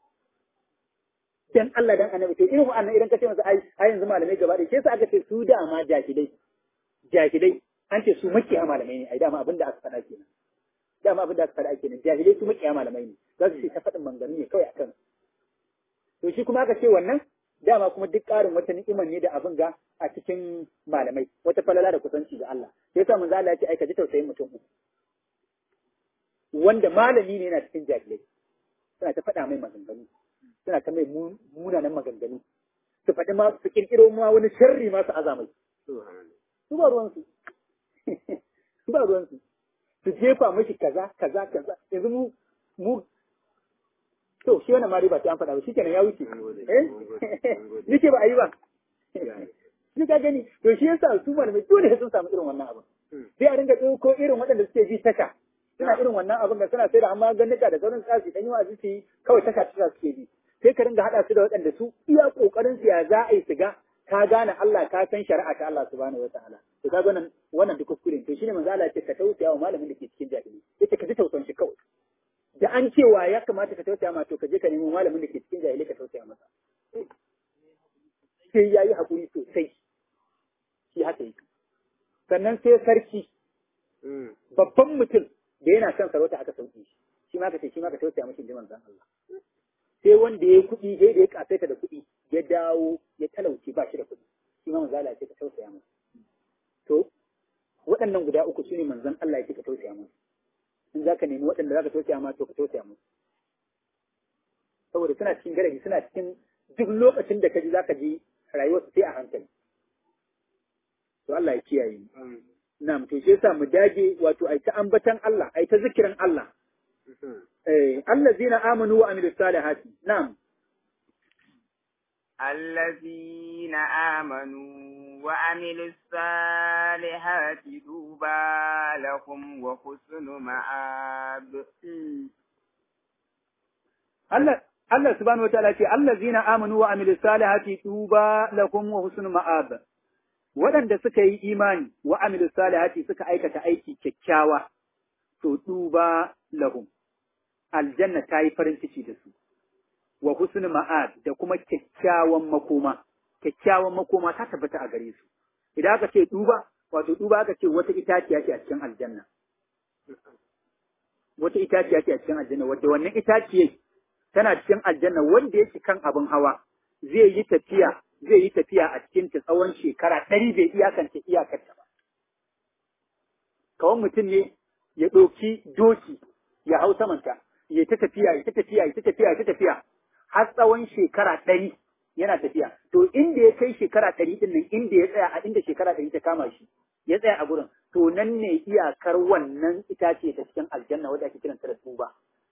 dan Allah dan annabi to irin wa'annan idan ka ce masa ai ai yanzu malamai gaba ɗaya sai sa aka ce su dama jakidai jakidai an ce su makiya malamai ne ai dama abinda aka faɗa kenan dama abin da aka faɗa ake nan jahilai su makiya malamai ne za su ce ta faɗin manganu ne kawai akan to shi kuma aka ce wannan dama kuma duk ƙarin wata ni'imar ne da abin ga a cikin malamai wata falala da kusanci ga Allah sai yasa manzo Allah ya ce ai ka ji tausayin mutum uku wanda malami ne yana cikin jahilai suna ta faɗa mai maganganu suna ta mai munanan maganganu su faɗi ma su kirkiro ma wani sharri ma su azamai su ba ruwansu su ba ruwansu su jefa mashi kaza kaza kaza yanzu mu mu to shi wannan ma dai ba sai an faɗa ba shikenan ya wuce eh nike ba a yi ba ni ka gani to shi yasa su malamai dole sun samu irin wannan abin sai a ringa ko irin waɗanda suke bi tasha suna irin wannan abin da suna sai da amma gannika da sauran tsasi dan yi wa su kawai tasha tasha suke bi sai ka ringa haɗa su da waɗanda su iya ƙoƙarin su ya za a yi su ga ka gane Allah ka san shari'a ta Allah subhanahu wa ta'ala to ka wannan wannan duk kuskure to shine manzo Allah ya ce ka tausaya wa malamin da ke cikin jahili yace ka ji tausayin shi kawai da an cewa ya kamata ka tausaya ma to ka je ka nemi malamin da ke cikin jahili ka tausaya masa sai yayi hakuri sosai shi haka yake sannan sai sarki babban mutum da yana son sarauta aka sauke shi shi ma ka ce shi ma ka tausaya mashi jiman zan Allah sai wanda ya kuɗi sai da ya kasaita da kuɗi ya dawo ya talauce ba shi da kuɗi shi ma manzo Allah ya ce ka tausaya masa to waɗannan guda uku su ne manzon Allah ya ce ka tausaya masa in za ka nemi waɗanda za ka tausaya masa to ka tausaya masa saboda suna cikin garari suna cikin duk lokacin da ka ji za ka ji rayuwarsu sai a hankali to Allah ya kiyaye mu na'am to shi yasa mu dage wato ai ta ambatan Allah ai ta zikirin Allah eh allazina amanu wa amilus salihati na'am الذين آمنوا وعملوا الصالحات دوبا لهم وحسن مآب Allah Allah subhanahu wataala ce allazina amanu wa amilus salihati tuba lakum wa husnul ma'ab waɗanda suka yi imani wa amilus salihati suka aikata aiki kyakkyawa to tuba lahum aljanna ta yi farin ciki da su wa husnul ma'ab da kuma kyakkyawan makoma kyakkyawan makoma ta tabbata a gare su idan aka ce duba wato duba aka ce wata itaciya ce a cikin aljanna wata itaciya ce a cikin aljanna wadda wannan itaciyar tana cikin aljanna wanda yake kan abin hawa zai yi tafiya zai yi tafiya a cikin ta tsawon shekara ɗari bai iyakance iyakarta ba kawai mutum ne ya ɗauki doki ya hau samanta ya ta tafiya ya ta tafiya ya ta tafiya ya ta tafiya har tsawon shekara ɗari yana tafiya to inda ya kai shekara ɗari ɗin nan inda ya tsaya a inda shekara ɗari ta kama shi ya tsaya a gurin to nan ne iyakar wannan itace ta cikin aljanna wadda ake kiranta da tuba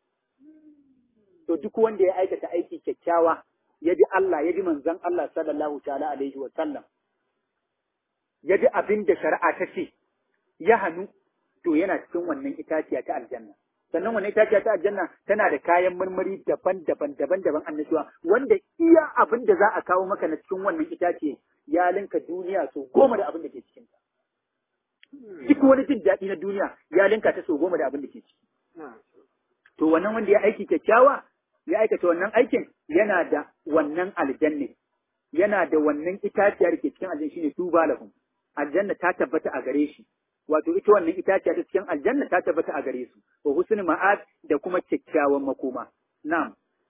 to duk wanda ya aikata aiki kyakkyawa ya bi Allah ya bi manzon Allah sallallahu ta'ala alaihi wa sallam ya bi abin da shari'a ta ce ya hannu to yana cikin wannan itaciya ta aljanna sannan wannan itaciya ta aljanna tana da kayan marmari daban-daban daban-daban annashuwa wanda iya abin da za a kawo maka na cikin wannan itace ya linka duniya so goma da abin da ke cikin ta duk wani jin daɗi na duniya ya linka ta so goma da abin da ke ciki to wannan wanda ya aiki kyakkyawa ya aikata wannan aikin yana da wannan aljanne yana da wannan itaciya da ke cikin aljanna shine tuba lahum aljanna ta tabbata a gare shi wato ita wannan itaciya ta cikin aljanna ta tabbata a gare su wa husnul ma'ad da kuma kyakkyawan makoma na'am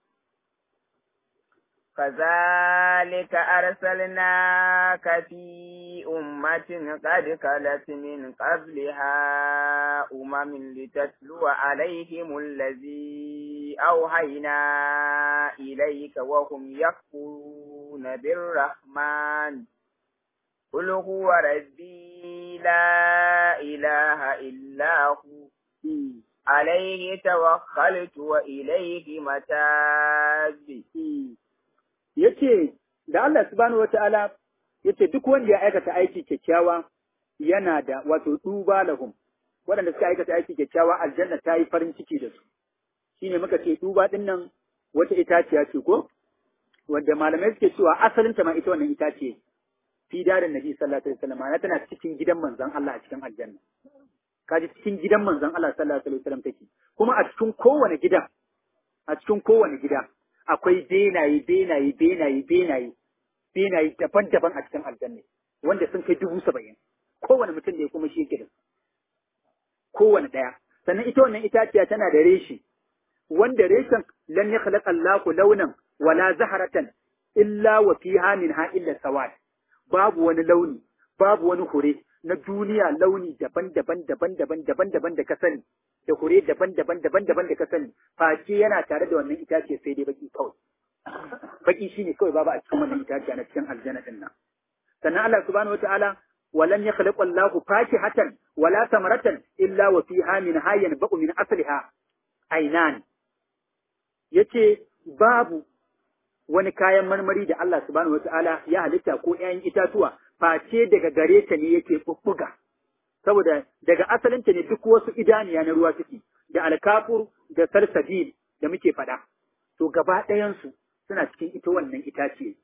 كذلك أرسلناك في أمة قد خلت من قبلها أمم لتتلو عليهم الذي أوحينا إليك وهم يكفرون بالرحمن قل هو ربي لا إله إلا هو عليه توكلت وإليه متاب yace da Allah subhanahu wata'ala yace duk wanda ya aikata aiki kyakkyawa yana da wato duba lahum waɗanda suka aikata aiki kyakkyawa aljanna ta yi farin ciki da su shine muka ce duba din nan wata itaciya ce ko wanda malamai suke cewa asalinta ma ita wannan itace fi darin nabi sallallahu alaihi wasallam ana tana cikin gidan manzon Allah a cikin aljanna kaji cikin gidan manzon Allah sallallahu alaihi wasallam take kuma a cikin kowane gida a cikin kowane gida akwai benaye benaye benaye benaye benaye daban-daban a cikin aljanna wanda sun kai dubu saba'in kowane mutum da ya kuma shi yake da kowane ɗaya sannan ita wannan itaciya tana da reshi wanda reshen lam yakhluq Allahu launan wala zaharatan illa wa fiha minha illa sawad babu wani launi babu wani hure na duniya launi daban-daban daban-daban daban-daban da ka sani da hure daban-daban daban-daban da ka sani face yana tare da wannan itace sai dai baki kawai baki shine kawai babu a cikin wannan itace na cikin aljanna din nan sannan Allah subhanahu wataala ولم يخلق الله فاكهة ولا ثمرة إلا وفيها منها ينبأ من أصلها عينان yace babu wani kayan marmari da Allah subhanahu wataala ya halitta ko ‘ya'yan itatuwa face daga gare ta ne yake bubbuga saboda daga asalinta ne duk wasu idaniya na ruwa suke da alkafur da salsabil da muke faɗa to gaba ɗayansu suna cikin ita wannan itace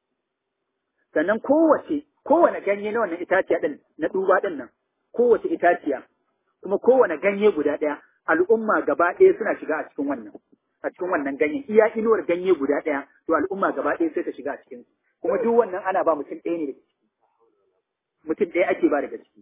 sannan kowace kowane ganye na wannan itaciya din na duba din nan kowace itaciya kuma kowane ganye guda ɗaya al'umma gaba ɗaya suna shiga a cikin wannan a cikin wannan ganyen iya inuwar ganye guda ɗaya to al'umma gaba ɗaya sai ta shiga a cikin kuma duk wannan ana ba mutum ɗaya ne daga ciki mutum ɗaya ake ba daga ciki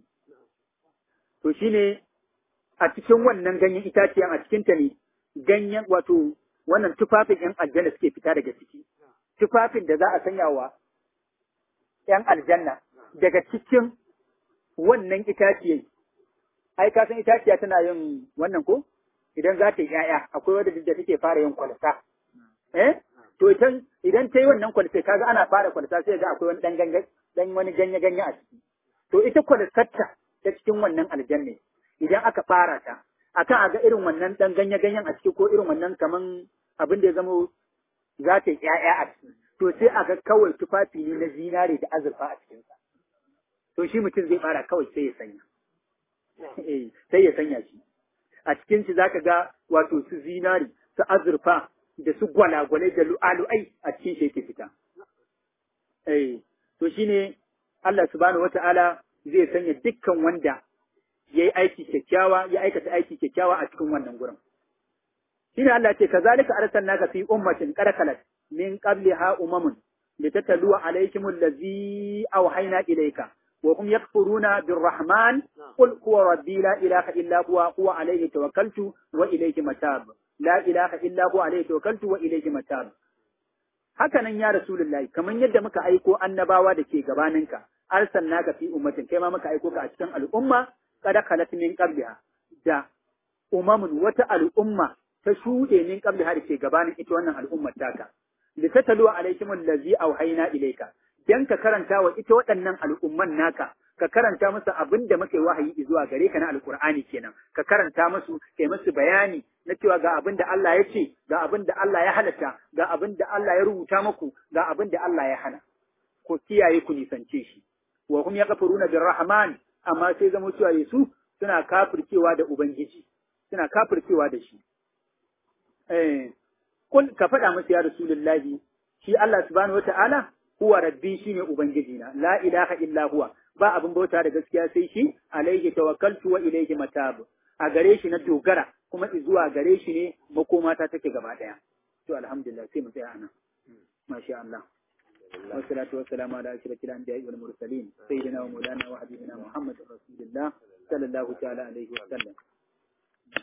to shine a cikin wannan ganyen itaciyan a cikin ta ne ganyen wato wannan tufafin yan aljanna suke fita daga ciki tufafin da za a sanya wa ‘yan aljanna daga cikin wannan itaciyai, ai, ka san itaciya tana yin wannan ko? Idan za ta yi ‘ya'ya, akwai wadda da take fara yin kwalta. Eh? To, idan ta yi wannan kwalta, kaga ana fara kwalta sai ga akwai wani ɗan dan wani ganye-ganye a ciki. To, ita kwaltarta ta cikin wannan aljanna, idan aka fara ta, akan a ga irin wannan ɗan ganye-ganyen a ciki ko irin wannan kaman abin da ya zama za ta yi ‘ya'ya a ciki. to sai a ga kawai tufafi ne na zinare da azurfa a cikinsa. To shi mutum zai fara kawai sai ya sanya. sai ya sanya shi. A cikin shi zaka ga wato su zinare, su azurfa da su gwalagwalai da lu'alu'ai a cikin shi yake fita. Eh, to shine Allah subhanahu wata'ala zai sanya dukkan wanda ya yi aiki kyakkyawa, ya aikata aiki kyakkyawa a cikin wannan gurin. Shine Allah ce, kazalika arsalnaka fi ummatin qarqalat من قبلها أمم لتتلو عليكم الذي أوحينا إليك وهم يكفرون بالرحمن قل هو ربي لا إله إلا هو هو عليه توكلت وإليه متاب لا إله إلا هو عليه توكلت وإليه متاب hakanan ya Rasulullahi kamar yadda muka aiko annabawa da ke gabaninka arsalnaka fi ummatin kai ma muka aiko ka a cikin al'umma kada khalat min qabliha da umamun wata al'umma ta shuɗe min qabliha da ke gabanin ita wannan al'ummar taka litatalu alaikum allazi auhayna ilayka dan ka karanta wa ita waɗannan al'umman naka ka karanta musu abin da muke wahayi zuwa gare ka na alqur'ani kenan ka karanta musu kai musu bayani na cewa ga abin da Allah ya ce ga abin da Allah ya halatta ga abin da Allah ya rubuta muku ga abin da Allah ya hana ko kiyaye ku nisance shi wa hum yakfuruna birrahman amma sai zama cewa Yesu suna kafircewa da ubangiji suna kafircewa da shi eh Kul ka faɗa musu ya Rasulullahi, shi Allah subhanahu wa ta'ala, huwa rabbi shi ne Ubangijina, la ilaha illa huwa, ba abin bauta da gaskiya sai shi, alaihi tawakkaltu wa ilaihi matab. A gare shi na dogara, kuma zuwa gare shi ne makomata take gaba ɗaya. To alhamdulillah sai mu tsaya anan. Masha Allah. والصلاة والسلام على أشرف الأنبياء والمرسلين سيدنا ومولانا وحبيبنا محمد رسول الله صلى الله تعالى عليه وسلم